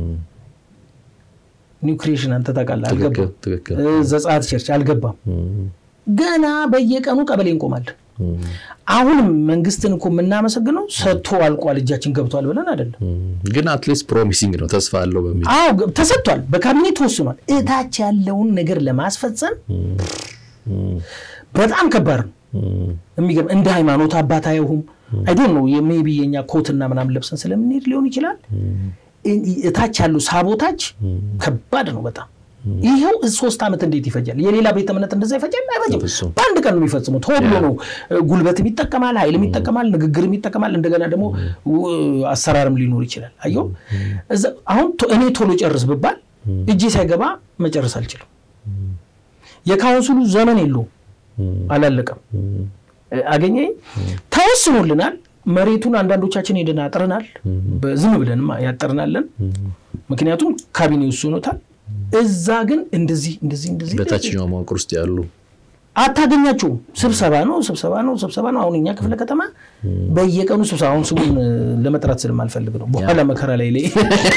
ኒው ክሪኤሽን አንተ ታውቃለህ፣ አልገባም። ዘጸአት ቸርች አልገባም። ገና በየቀኑ ቀበሌ እንቆማለን። አሁንም መንግስትን እኮ የምናመሰግነው ሰጥቶ አልቋል እጃችን ገብቷል ብለን አይደለም። ግን አትሊስት ፕሮሚሲንግ ነው ተስፋ አለው በሚል አዎ ተሰጥቷል፣ በካቢኔ ተወስኗል። እታች ያለውን ነገር ለማስፈጸም በጣም ከባድ ነው። የሚገርም እንደ ሃይማኖት አባት አይሁም አይዶን ነው ሜይ ቢ የኛ ኮትና ምናምን ለብሰን ስለምንሄድ ሊሆን ይችላል። እታች ያለው ሳቦታች ከባድ ነው በጣም ይኸው ሶስት ዓመት እንዴት ይፈጃል? የሌላ ቤተ እምነት እንደዛ ይፈጃል? አይፈጅም። በአንድ ቀን ነው የሚፈጽሙት። ሆብሎ ነው። ጉልበትም ይጠቀማል፣ ኃይልም ይጠቀማል፣ ንግግርም ይጠቀማል። እንደገና ደግሞ አሰራርም ሊኖር ይችላል። አየሁ አሁን እኔ ቶሎ ጨርስ ብባል እጄ ሳይገባ መጨረስ አልችልም። የካውንስሉ ዘመን የለውም፣ አላለቀም። አገኘኝ ተወስኖልናል። መሬቱን አንዳንዶቻችን ሄደን አጥረናል። ዝም ብለንም ያጠርናለን። ምክንያቱም ካቢኔ ወስኖታል። እዛ ግን እንደዚህ እንደዚህ እንደዚህ በታችኛው መዋቅር ውስጥ ያሉ አታገኛቸውም። ስብሰባ ነው ስብሰባ ነው ስብሰባ ነው። አሁን እኛ ክፍለ ከተማ በየቀኑ ስብሰባ አሁን ስሙን ለመጥራት ስለማልፈልግ ነው። በኋላ መከራ ላይ ላይ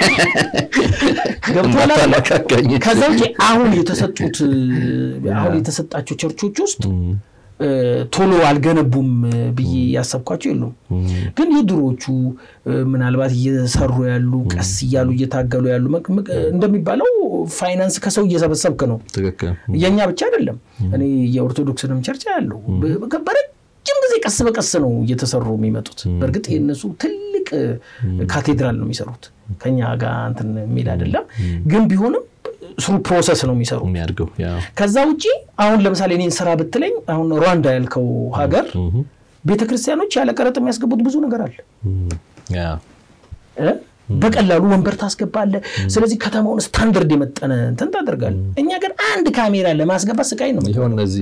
ገብቷል። ከዛ ውጭ አሁን የተሰጡት አሁን የተሰጣቸው ቸርቾች ውስጥ ቶሎ አልገነቡም ብዬ ያሰብኳቸው የሉም። ግን የድሮዎቹ ምናልባት እየሰሩ ያሉ ቀስ እያሉ እየታገሉ ያሉ እንደሚባለው ፋይናንስ ከሰው እየሰበሰብክ ነው። የእኛ ብቻ አይደለም። እኔ የኦርቶዶክስንም ቸርች ያለው በረጅም ጊዜ ቀስ በቀስ ነው እየተሰሩ የሚመጡት። በእርግጥ የእነሱ ትልቅ ካቴድራል ነው የሚሰሩት ከኛ ጋር እንትን የሚል አይደለም። ግን ቢሆንም ስሩ ፕሮሰስ ነው የሚሰሩ የሚያድገው። ከዛ ውጭ አሁን ለምሳሌ እኔን ስራ ብትለኝ አሁን ሩዋንዳ ያልከው ሀገር ቤተክርስቲያኖች ያለ ቀረጥ የሚያስገቡት ብዙ ነገር አለ። በቀላሉ ወንበር ታስገባለህ። ስለዚህ ከተማውን ስታንደርድ የመጠነ እንትን ታደርጋለህ። እኛ ግን አንድ ካሜራ ለማስገባት ስቃይ ነው። ይሆን እነዚህ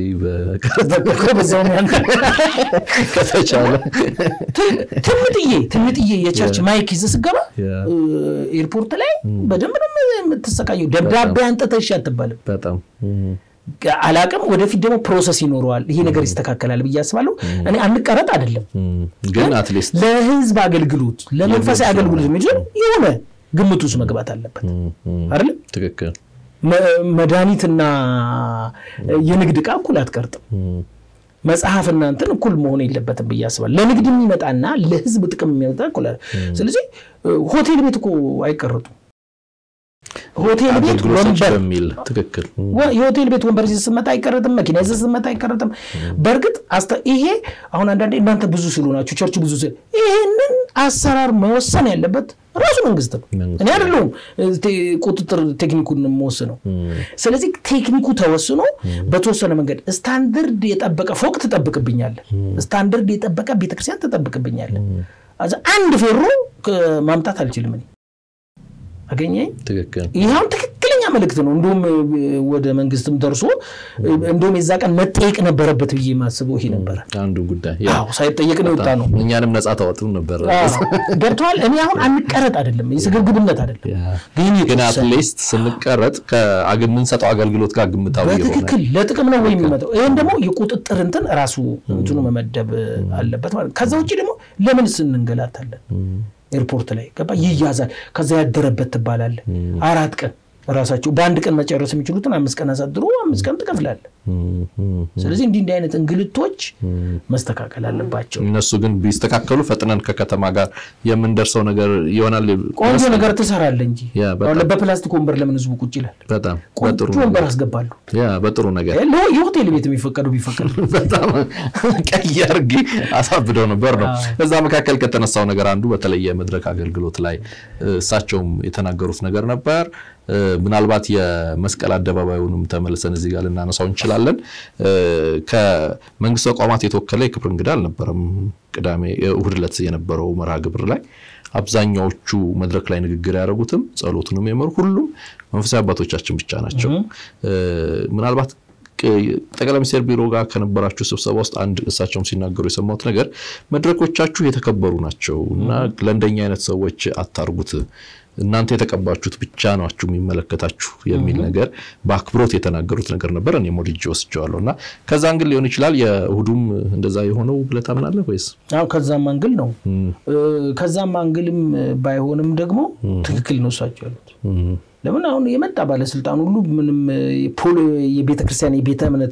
ከተቻለ ትምጥዬ ትምጥዬ የቸርች ማይክ ይዘህ ስትገባ ኤርፖርት ላይ በደንብ ነው የምትሰቃየው። ደብዳቤ አንጥተህ እሺ አትባልም። በጣም አላቅም። ወደፊት ደግሞ ፕሮሰስ ይኖረዋል። ይሄ ነገር ይስተካከላል ብዬ አስባለሁ። እኔ አንቀረጥ አይደለም፣ ግን አትሊስት ለህዝብ አገልግሎት ለመንፈሳዊ አገልግሎት የሚችል የሆነ ግምት ውስጥ መግባት አለበት አይደለም። ትክክል። መድኃኒትና የንግድ ዕቃ እኩል አትቀርጥም። መጽሐፍና እንትን እኩል መሆን የለበትም ብዬ አስባለሁ። ለንግድ የሚመጣና ለህዝብ ጥቅም የሚመጣ እኩል። ስለዚህ ሆቴል ቤት እኮ አይቀርጡም። ሆቴል ቤት ወንበር በሚል ትክክል። የሆቴል ቤት ወንበር ይዘህ ስትመጣ አይቀረጥም። መኪና ይዘህ ስትመጣ አይቀረጥም። በእርግጥ ይሄ አሁን አንዳንዴ እናንተ ብዙ ስለሆናችሁ ቸርች ብዙ ስል ይሄንን አሰራር መወሰን ያለበት ራሱ መንግስት ነው። እኔ አይደለሁም ቁጥጥር ቴክኒኩን የምወስነው። ስለዚህ ቴክኒኩ ተወስኖ በተወሰነ መንገድ ስታንደርድ የጠበቀ ፎቅ ትጠብቅብኛለህ፣ ስታንደርድ የጠበቀ ቤተክርስቲያን ትጠብቅብኛለህ። አንድ ፌሮ ማምጣት አልችልም እኔ አገኘኝ። ትክክል። ይኸውን ትክክለኛ መልእክት ነው። እንዲሁም ወደ መንግስትም ደርሶ እንዲሁም የዛ ቀን መጠየቅ ነበረበት ብዬ የማስበው ይሄ ነበረ። አንዱ ጉዳይ አዎ ሳይጠየቅ ነው የወጣ ነው። እኛንም ነጻ ታወጥም ነበር። ገብተዋል። እኔ አሁን አንቀረጥ አይደለም የስግብግብነት አይደለም፣ ግን አትሊስት ስንቀረጥ ከምንሰጠው አገልግሎት ጋር ግምታዊ የሆነ በትክክል ለጥቅም ነው ወይ የሚመጣው? ይህም ደግሞ የቁጥጥር እንትን ራሱ እንትኑ መመደብ አለበት ማለት ከዛ ውጭ ደግሞ ለምን ስንንገላታለን? ኤርፖርት ላይ ገባ ይያዛል። ከዛ ያደረበት ትባላለ አራት ቀን ራሳቸው በአንድ ቀን መጨረስ የሚችሉትን አምስት ቀን አሳድሮ አምስት ቀን ትከፍላለ። ስለዚህ እንዲህ እንዲህ አይነት እንግልቶች መስተካከል አለባቸው። እነሱ ግን ቢስተካከሉ ፈጥነን ከከተማ ጋር የምንደርሰው ነገር ይሆናል። ቆንጆ ነገር ትሰራለ እንጂ ያ በጣም አሁን በፕላስቲክ ወንበር ለምን ህዝቡ ቁጭ ይላል? በጣም በጥሩ ቆንጆ ወንበር አስገባሉ። ያ በጥሩ ነገር ለ- የሆቴል ቤት የሚፈቀዱ ቢፈቀዱ በጣም ቀይ አድርጌ አሳብደው ነበር ነው። እዛ መካከል ከተነሳው ነገር አንዱ በተለይ የመድረክ አገልግሎት ላይ እሳቸውም የተናገሩት ነገር ነበር። ምናልባት የመስቀል አደባባዩንም ተመልሰን እዚህ ጋር ልናነሳው እንችላለን። ከመንግስት ተቋማት የተወከለ የክብር እንግዳ አልነበረም። ቅዳሜ እሁድ ዕለት የነበረው መርሃ ግብር ላይ አብዛኛዎቹ መድረክ ላይ ንግግር ያደረጉትም ጸሎቱንም የመሩ ሁሉም መንፈሳዊ አባቶቻችን ብቻ ናቸው። ምናልባት ጠቅላይ ሚኒስትር ቢሮ ጋር ከነበራችሁ ስብሰባ ውስጥ አንድ እሳቸውም ሲናገሩ የሰማሁት ነገር መድረኮቻችሁ የተከበሩ ናቸው እና ለእንደኛ አይነት ሰዎች አታርጉት እናንተ የተቀባችሁት ብቻ ናችሁ የሚመለከታችሁ የሚል ነገር በአክብሮት የተናገሩት ነገር ነበር። እኔም ወድጄ ወስጄዋለሁ እና ከዛ አንግል ሊሆን ይችላል የእሁዱም እንደዛ የሆነው ብለህ ታምናለህ ወይስ? አዎ ከዛም አንግል ነው። ከዛም አንግልም ባይሆንም ደግሞ ትክክል ነው እሳቸው ያሉት። ለምን አሁን የመጣ ባለስልጣን ሁሉ ምንም የቤተ ክርስቲያን የቤተ እምነት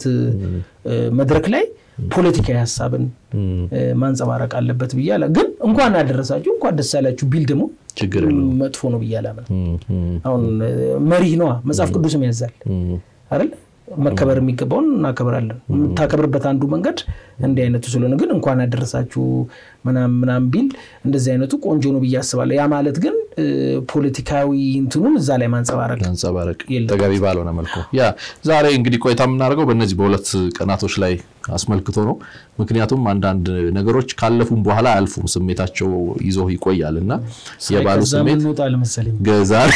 መድረክ ላይ ፖለቲካዊ ሀሳብን ማንጸባረቅ አለበት ብዬ አላ ግን እንኳን አደረሳችሁ እንኳን ደስ ያላችሁ ቢል ደግሞ ችግር መጥፎ ነው ብዬ አላምን። አሁን መሪህ ነዋ መጽሐፍ ቅዱስም ያዛል አይደል? መከበር የሚገባውን እናከብራለን። የምታከብርበት አንዱ መንገድ እንዲህ አይነቱ ስለሆነ ግን እንኳን አደረሳችሁ ምናምን ምናምን ቢል እንደዚህ አይነቱ ቆንጆ ነው ብዬ አስባለሁ። ያ ማለት ግን ፖለቲካዊ እንትኑን እዛ ላይ ማንጸባረቅ ማንጸባረቅ ተገቢ ባልሆነ መልኩ ያ ዛሬ እንግዲህ ቆይታ የምናደርገው በእነዚህ በሁለት ቀናቶች ላይ አስመልክቶ ነው። ምክንያቱም አንዳንድ ነገሮች ካለፉም በኋላ አያልፉም፣ ስሜታቸው ይዞ ይቆያል እና የባሉ ስሜት ዛሬ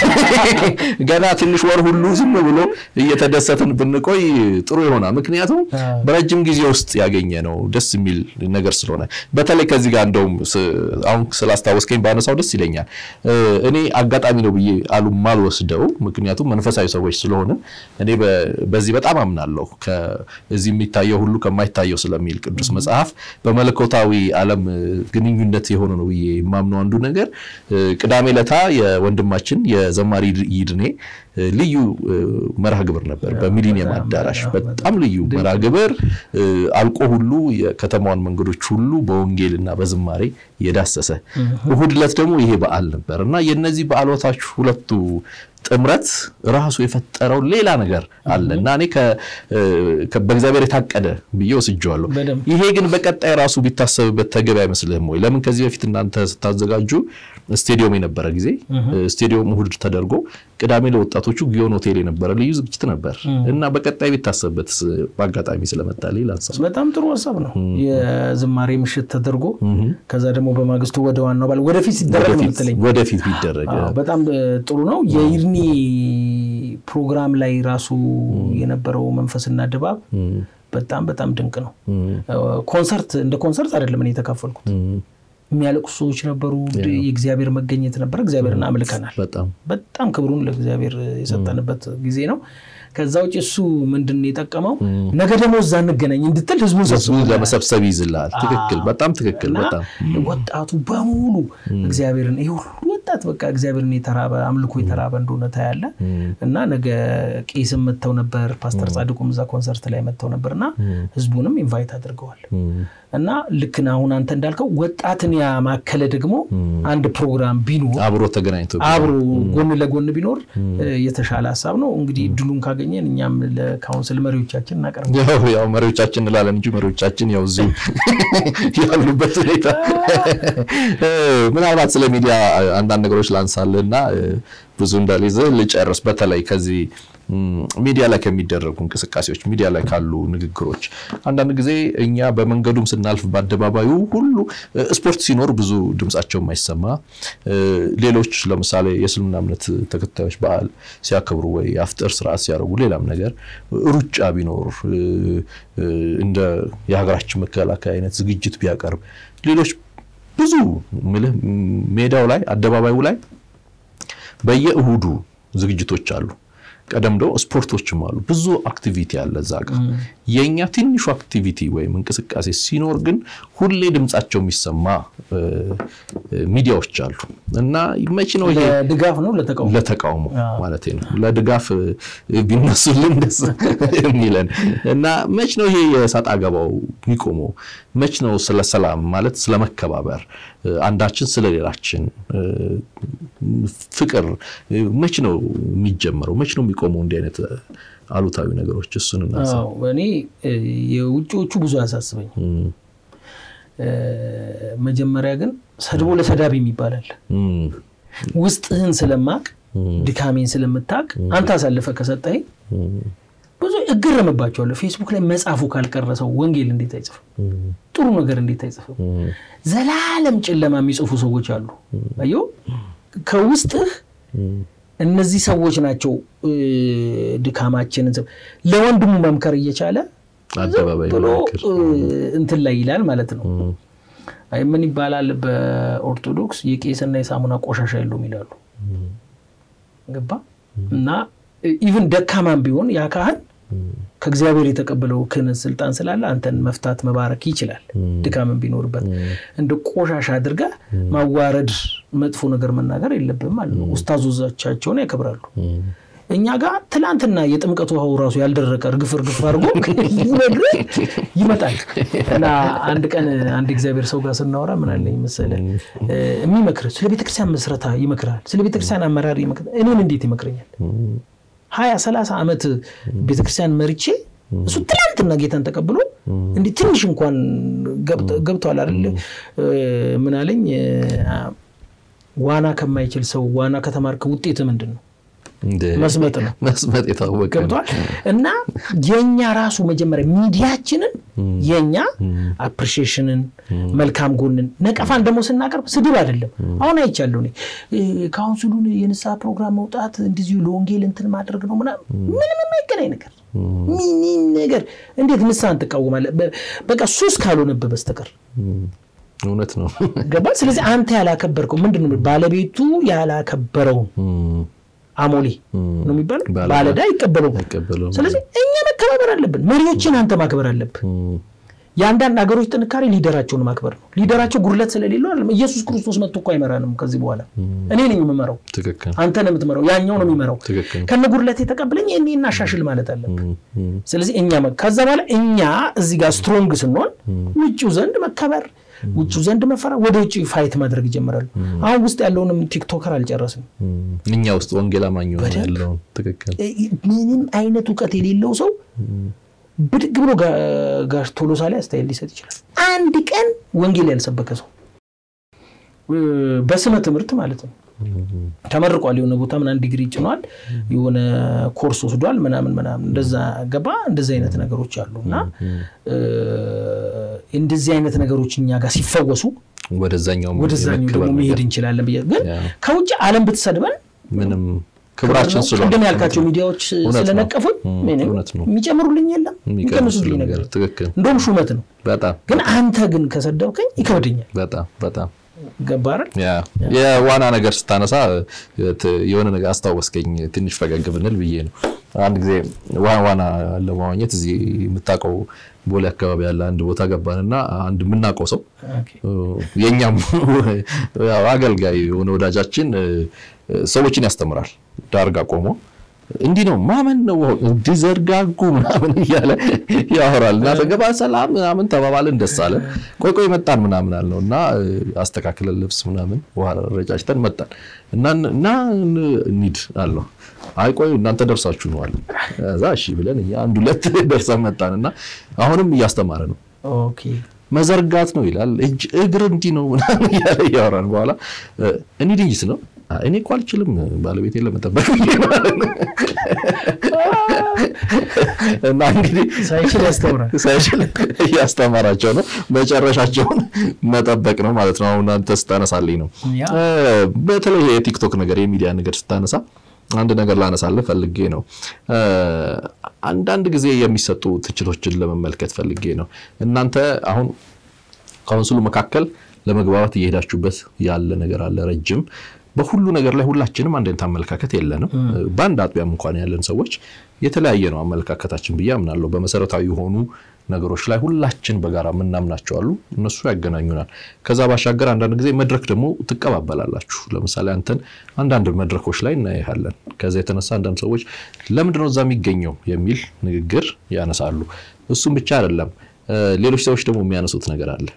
ገና ትንሽ ወር ሁሉ ዝም ብሎ እየተደሰትን ብንቆይ ጥሩ ይሆናል። ምክንያቱም በረጅም ጊዜ ውስጥ ያገኘ ነው ደስ የሚል ነገር ስለሆነ በተለይ ከዚህ ጋር እንደውም አሁን ስላስታወስከኝ ባነሳው ደስ ይለኛል። እኔ አጋጣሚ ነው ብዬ አሉ ማልወስደው፣ ምክንያቱም መንፈሳዊ ሰዎች ስለሆነ እኔ በዚህ በጣም አምናለሁ። እዚህ የሚታየው ሁሉ ከማይታየው ስለሚል ቅዱስ መጽሐፍ በመለኮታዊ ዓለም ግንኙነት የሆነ ነው ብዬ የማምነው አንዱ ነገር ቅዳሜ ለታ የወንድማችን የዘማሪ ይድኔ ልዩ መርሃ ግብር ነበር በሚሊኒየም አዳራሽ። በጣም ልዩ መርሃ ግብር አልቆ ሁሉ የከተማዋን መንገዶች ሁሉ በወንጌልና በዝማሬ የዳሰሰ እሁድ ዕለት ደግሞ ይሄ በዓል ነበር እና የነዚህ በዓሎታች ሁለቱ ጥምረት ራሱ የፈጠረው ሌላ ነገር አለ እና እኔ በእግዚአብሔር የታቀደ ብዬ ወስጄዋለሁ። ይሄ ግን በቀጣይ ራሱ ቢታሰብበት ተገቢ አይመስልህም ወይ? ለምን ከዚህ በፊት እናንተ ስታዘጋጁ ስቴዲየም የነበረ ጊዜ ስቴዲየም እሁድ ተደርጎ ቅዳሜ ለወጣቶቹ ጊዮን ሆቴል የነበረ ልዩ ዝግጅት ነበር እና በቀጣይ ቢታሰብበት በአጋጣሚ ስለመጣልኝ ላንሳ። በጣም ጥሩ ሀሳብ ነው። የዝማሬ ምሽት ተደርጎ ከዛ ደግሞ በማግስቱ ወደ ዋናው ባል ወደፊት ሲደረግ ነው የምትለኝ? ወደፊት ቢደረግ በጣም ጥሩ ነው። የይድኒ ፕሮግራም ላይ ራሱ የነበረው መንፈስና ድባብ በጣም በጣም ድንቅ ነው። ኮንሰርት እንደ ኮንሰርት አይደለም እኔ የተካፈልኩት የሚያለቅሱ ሰዎች ነበሩ። የእግዚአብሔር መገኘት ነበር። እግዚአብሔርን አምልከናል። በጣም ክብሩን ለእግዚአብሔር የሰጠንበት ጊዜ ነው። ከዛ ውጭ እሱ ምንድን ነው የጠቀመው? ነገ ደግሞ እዛ እንገናኝ እንድትል ህዝቡን ለመሰብሰብ ይዝልሃል። ትክክል፣ በጣም ትክክል። በጣም ወጣቱ በሙሉ እግዚአብሔርን ይህ ሁሉ ወጣት በቃ እግዚአብሔርን የተራበ አምልኮ የተራበ እንደሆነ ታያለ እና ነገ ቄስም መጥተው ነበር። ፓስተር ጻድቁም እዛ ኮንሰርት ላይ መጥተው ነበር እና ህዝቡንም ኢንቫይት አድርገዋል እና ልክን አሁን አንተ እንዳልከው ወጣትን ያማከለ ደግሞ አንድ ፕሮግራም ቢኖር አብሮ ተገናኝቶ አብሮ ጎን ለጎን ቢኖር የተሻለ ሀሳብ ነው። እንግዲህ እድሉን ካገኘን እኛም ለካውንስል መሪዎቻችን እናቀርብ። ያው መሪዎቻችን እንላለን እንጂ መሪዎቻችን ያው እዚሁ ያሉበት ሁኔታ ምናልባት ስለ ሚዲያ አንዳንድ አንዳንድ ነገሮች ላንሳልና ብዙ እንዳልይዝ ልጨርስ። በተለይ ከዚህ ሚዲያ ላይ ከሚደረጉ እንቅስቃሴዎች፣ ሚዲያ ላይ ካሉ ንግግሮች አንዳንድ ጊዜ እኛ በመንገዱም ስናልፍ በአደባባዩ ሁሉ ስፖርት ሲኖር ብዙ ድምጻቸው የማይሰማ ሌሎች ለምሳሌ የእስልምና እምነት ተከታዮች በዓል ሲያከብሩ ወይ አፍጥር ስርዓት ሲያደርጉ ሌላም ነገር ሩጫ ቢኖር እንደ የሀገራችን መከላከያ አይነት ዝግጅት ቢያቀርብ ሌሎች ብዙ ምልህ ሜዳው ላይ አደባባዩ ላይ በየእሁዱ ዝግጅቶች አሉ። ቀደም ደግሞ ስፖርቶችም አሉ። ብዙ አክቲቪቲ አለ እዛ ጋር። የእኛ ትንሹ አክቲቪቲ ወይም እንቅስቃሴ ሲኖር ግን ሁሌ ድምጻቸው የሚሰማ ሚዲያዎች አሉ እና መቼ ነው ይሄ ለድጋፍ ነው ለተቃውሞ ለተቃውሞ ማለት ነው ለድጋፍ ቢነሱልን ደስ የሚለን እና መች ነው ይሄ የሰጣ ገባው የሚቆመው? መች ነው ስለ ሰላም ማለት ስለ መከባበር አንዳችን ስለ ሌላችን ፍቅር መች ነው የሚጀመረው? መች ነው የሚቆመው? እንዲህ አይነት አሉታዊ ነገሮች እሱን እናሳ እኔ የውጭዎቹ ብዙ አያሳስበኝ። መጀመሪያ ግን ሰድቦ ለሰዳቢ ይባላል። ውስጥህን ስለማቅ ድካሜን ስለምታቅ አንተ አሳልፈ ከሰጠኝ ብዙ እገረምባቸዋለሁ። ፌስቡክ ላይ መጽሐፉ ካልቀረሰው ወንጌል እንዴት አይጽፍም? ጥሩ ነገር እንዴት አይጽፍም? ዘላለም ጨለማ የሚጽፉ ሰዎች አሉ። አየሁ ከውስጥህ እነዚህ ሰዎች ናቸው ድካማችንን ለወንድሙ መምከር እየቻለ አደባባይ ብሎ እንትን ላይ ይላል ማለት ነው። ምን ይባላል በኦርቶዶክስ የቄስና የሳሙና ቆሻሻ የለውም ይላሉ። ገባ እና ኢቭን ደካማም ቢሆን ያ ካህን ከእግዚአብሔር የተቀበለው ክህነት ስልጣን ስላለ አንተን መፍታት መባረክ ይችላል። ድካምን ቢኖርበት እንደ ቆሻሻ አድርጋ ማዋረድ፣ መጥፎ ነገር መናገር የለብም ማለት ነው። ኡስታዞቻቸውን ያከብራሉ። እኛ ጋር ትላንትና የጥምቀት ውሃው ራሱ ያልደረቀ እርግፍ እርግፍ አድርጎ ይመጣል እና አንድ ቀን አንድ እግዚአብሔር ሰው ጋር ስናወራ ምን አለኝ መሰለህ የሚመክር ስለ ቤተክርስቲያን መስረታ ይመክራል፣ ስለ ቤተክርስቲያን አመራር ይመክራል። እኔን እንዴት ይመክረኛል? ሀያ ሰላሳ ዓመት ቤተክርስቲያን መርቼ እሱ ትላንትና ጌታን ተቀብሎ እንዲህ ትንሽ እንኳን ገብተዋል አይደል? ምን አለኝ ዋና ከማይችል ሰው ዋና ከተማርክ ውጤት ምንድን ነው? መስመጥ ነው። መስመጥ የታወቀ ገብቷል። እና የኛ ራሱ መጀመሪያ ሚዲያችንን የኛ አፕሪሺዬሽንን መልካም ጎንን ነቀፋን ደግሞ ስናቀርብ ስድብ አይደለም። አሁን አይቻለሁ እኔ ካውንስሉን የንስሐ ፕሮግራም መውጣት እንደዚሁ ለወንጌል እንትን ማድረግ ነው ምናምን ምንም የማይገናኝ ነገር ምንም ነገር እንዴት ንስሐን ትቃወማለህ? በቃ ሱስ ካልሆነብህ በስተቀር እውነት ነው። ገባ። ስለዚህ አንተ ያላከበርከው ምንድን ነው? ባለቤቱ ያላከበረውን አሞሌ ነው የሚባለው። ባለዕዳ አይቀበለውም። ስለዚህ እኛ መከባበር አለብን። መሪዎችን አንተ ማክበር አለብህ። የአንዳንድ ሀገሮች ጥንካሬ ሊደራቸውን ማክበር ነው። ሊደራቸው ጉድለት ስለሌለው አይደለም። ኢየሱስ ክርስቶስ መጥቶ እኮ አይመራንም። ከዚህ በኋላ እኔ ነኝ የምመራው፣ አንተ ነው የምትመራው፣ ያኛው ነው የሚመራው። ከነ ጉድለት የተቀበለኝ እኔ እናሻሽል ማለት አለብን። ስለዚህ እኛ ከዛ በኋላ እኛ እዚህ ጋር ስትሮንግ ስንሆን ውጭው ዘንድ መከበር ውጭው ዘንድ መፈራ ወደ ውጭ ፋይት ማድረግ ይጀምራሉ። አሁን ውስጥ ያለውንም ቲክቶከር አልጨረስም። እኛ ውስጥ ወንጌል አማኝ ያለውን ትክክል ምንም አይነት እውቀት የሌለው ሰው ብድግ ብሎ ጋሽ ቶሎሳ ላይ አስተያየት ሊሰጥ ይችላል። አንድ ቀን ወንጌል ያልሰበከ ሰው በስመ ትምህርት ማለት ነው ተመርቋል። የሆነ ቦታ ምናምን ዲግሪ ጭኗል፣ የሆነ ኮርስ ወስዷል፣ ምናምን ምናምን እንደዛ ገባ። እንደዚህ አይነት ነገሮች አሉ እና እንደዚህ አይነት ነገሮች እኛ ጋር ሲፈወሱ ወደዛኛው ወደዛኛው ደግሞ መሄድ እንችላለን ብዬ ግን ከውጭ ዓለም ብትሰድበን ምንም ክብራችን ስለሆነ ቅድም ያልካቸው ሚዲያዎች ስለነቀፉኝ የሚጨምሩልኝ የለም የሚቀንሱልኝ ነገር እንደውም ሹመት ነው። በጣም ግን አንተ ግን ከሰደብከኝ ይከብደኛል። በጣም በጣም ገባረ የዋና ነገር ስታነሳ የሆነ ነገር አስታወስከኝ። ትንሽ ፈገግ ብንል ብዬ ነው። አንድ ጊዜ ዋና ለመዋኘት እዚህ የምታውቀው ቦሌ አካባቢ ያለ አንድ ቦታ ገባንና አንድ የምናውቀው ሰው የእኛም አገልጋይ የሆነ ወዳጃችን ሰዎችን ያስተምራል። ዳርጋ ቆሞ እንዲህ ነው ማመን ነው እንዲዘርጋጉ ምናምን እያለ ያወራል። እና ተገባ ሰላም ምናምን ተባባልን፣ ደስ አለን። ቆይ ቆይ መጣን ምናምን አልነው እና አስተካክለን ልብስ ምናምን ውሃ ረጫጭተን መጣን እና እና እንሂድ አልነው። አይ ቆይ እናንተ ደርሳችሁ ነው አለ። እዛ እሺ ብለን እኛ አንድ ሁለት ደርሰን መጣን እና አሁንም እያስተማረ ነው መዘርጋት ነው ይላል። እጅ እግር እንዲህ ነው ምናምን እያለ እያወራን በኋላ እኔ ድንጅት ነው እኔ እኮ አልችልም ባለቤቴን ለመጠበቅ እና እንግዲህ ሳይችል ያስተምራል። ሳይችል እያስተማራቸው ነው። መጨረሻቸውን መጠበቅ ነው ማለት ነው። አሁን አንተ ስታነሳልኝ ነው በተለይ የቲክቶክ ነገር የሚዲያ ነገር ስታነሳ አንድ ነገር ላነሳልህ ፈልጌ ነው። አንዳንድ ጊዜ የሚሰጡ ትችቶችን ለመመልከት ፈልጌ ነው። እናንተ አሁን ካውንስሉ መካከል ለመግባባት እየሄዳችሁበት ያለ ነገር አለ ረጅም በሁሉ ነገር ላይ ሁላችንም አንድ አይነት አመለካከት የለንም። በአንድ አጥቢያም እንኳን ያለን ሰዎች የተለያየ ነው አመለካከታችን ብዬ አምናለሁ። በመሰረታዊ የሆኑ ነገሮች ላይ ሁላችን በጋራ የምናምናቸው አሉ፣ እነሱ ያገናኙናል። ከዛ ባሻገር አንዳንድ ጊዜ መድረክ ደግሞ ትቀባበላላችሁ። ለምሳሌ አንተን አንዳንድ መድረኮች ላይ እናያለን። ከዛ የተነሳ አንዳንድ ሰዎች ለምንድነው እዛ የሚገኘው የሚል ንግግር ያነሳሉ። እሱም ብቻ አይደለም፣ ሌሎች ሰዎች ደግሞ የሚያነሱት ነገር አለ።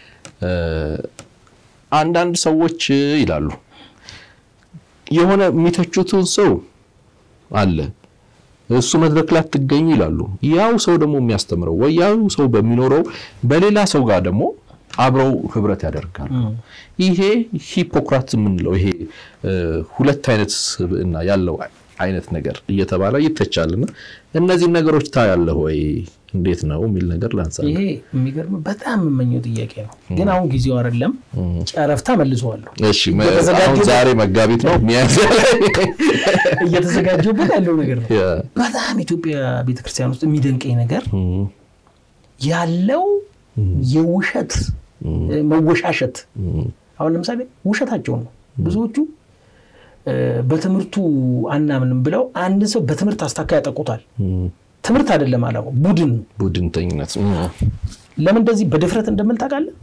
አንዳንድ ሰዎች ይላሉ የሆነ የሚተቹትን ሰው አለ እሱ መድረክ ላይ አትገኙ ይላሉ። ያው ሰው ደግሞ የሚያስተምረው ወይ ያው ሰው በሚኖረው በሌላ ሰው ጋር ደግሞ አብረው ህብረት ያደርጋሉ። ይሄ ሂፖክራት የምንለው ይሄ ሁለት አይነት ስብዕና ያለው አይነት ነገር እየተባለ ይተቻልና እነዚህን ነገሮች ታያለህ ወይ እንዴት ነው የሚል ነገር ላንሳ። ይሄ የሚገርም በጣም የምመኘው ጥያቄ ነው፣ ግን አሁን ጊዜው አይደለም። ጨረፍታ መልሰዋለሁ። እሺ አሁን ዛሬ መጋቢት ነው ሚያዝያ ላይ እየተዘጋጀሁበት ያለው ነገር ነው። በጣም ኢትዮጵያ ቤተክርስቲያን ውስጥ የሚደንቀኝ ነገር ያለው የውሸት መወሻሸት። አሁን ለምሳሌ ውሸታቸውን ነው ብዙዎቹ በትምህርቱ አናምንም ብለው አንድ ሰው በትምህርት አስታካ ያጠቁታል። ትምህርት አይደለም አላማው፣ ቡድን ነው። ቡድንተኝነት ለምን እንደዚህ በድፍረት እንደምል ታውቃለህ?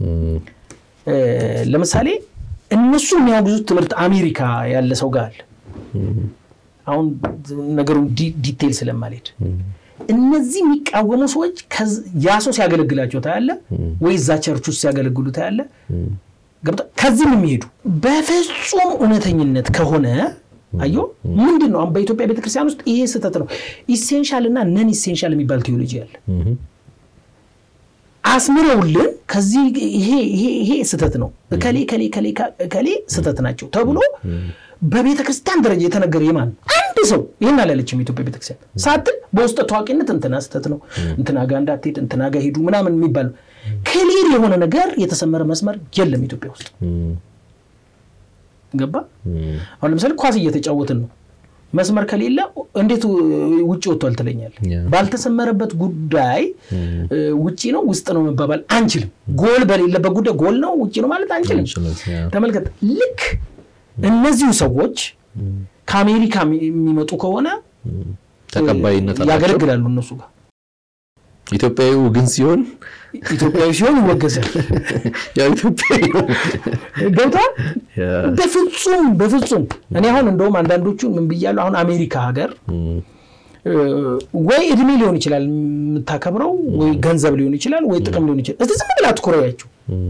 ለምሳሌ እነሱ የሚያወግዙት ትምህርት አሜሪካ ያለ ሰው ጋር አለ። አሁን ነገሩን ዲቴይል ስለማልሄድ እነዚህ የሚቃወሙ ሰዎች ያ ሰው ሲያገለግላቸው ታያለ፣ ወይ እዛ ቸርች ውስጥ ሲያገለግሉ ታያለ። ከዚህም የሚሄዱ በፍጹም እውነተኝነት ከሆነ አዮ ምንድን ነው አሁን በኢትዮጵያ ቤተክርስቲያን ውስጥ ይሄ ስህተት ነው። ኢሴንሻል እና ነን ኢሴንሻል የሚባል ቴዎሎጂ አለ። አስምረውልን ከዚህ ይሄ ስህተት ነው እከሌ ከሌ ከሌ ከሌ ስህተት ናቸው ተብሎ በቤተ ክርስቲያን ደረጃ የተነገረ የማን አንድ ሰው ይህን አላለችም የኢትዮጵያ ቤተክርስቲያን ሳትል በውስጠ ታዋቂነት እንትና ስህተት ነው እንትና ጋ እንዳትሄድ እንትና ጋ ሄዱ ምናምን የሚባል ክሊር የሆነ ነገር የተሰመረ መስመር የለም ኢትዮጵያ ውስጥ ገባ አሁን ለምሳሌ ኳስ እየተጫወትን ነው መስመር ከሌለ እንዴት ውጭ ወጥቷል ትለኛል ባልተሰመረበት ጉዳይ ውጭ ነው ውስጥ ነው መባባል አንችልም ጎል በሌለበት ጉዳይ ጎል ነው ውጭ ነው ማለት አንችልም ተመልከት ልክ እነዚሁ ሰዎች ከአሜሪካ የሚመጡ ከሆነ ተቀባይነት ያገለግላሉ እነሱ ጋር ኢትዮጵያዊው ግን ሲሆን ኢትዮጵያዊ ሲሆን ይወገዛል። ያው ኢትዮጵያዊ ገብቷል። በፍጹም በፍጹም። እኔ አሁን እንደውም አንዳንዶቹ ምን ብያለሁ፣ አሁን አሜሪካ ሀገር ወይ እድሜ ሊሆን ይችላል የምታከብረው፣ ወይ ገንዘብ ሊሆን ይችላል፣ ወይ ጥቅም ሊሆን ይችላል። እስቲ ዝም ብላ አትኩረያቸው።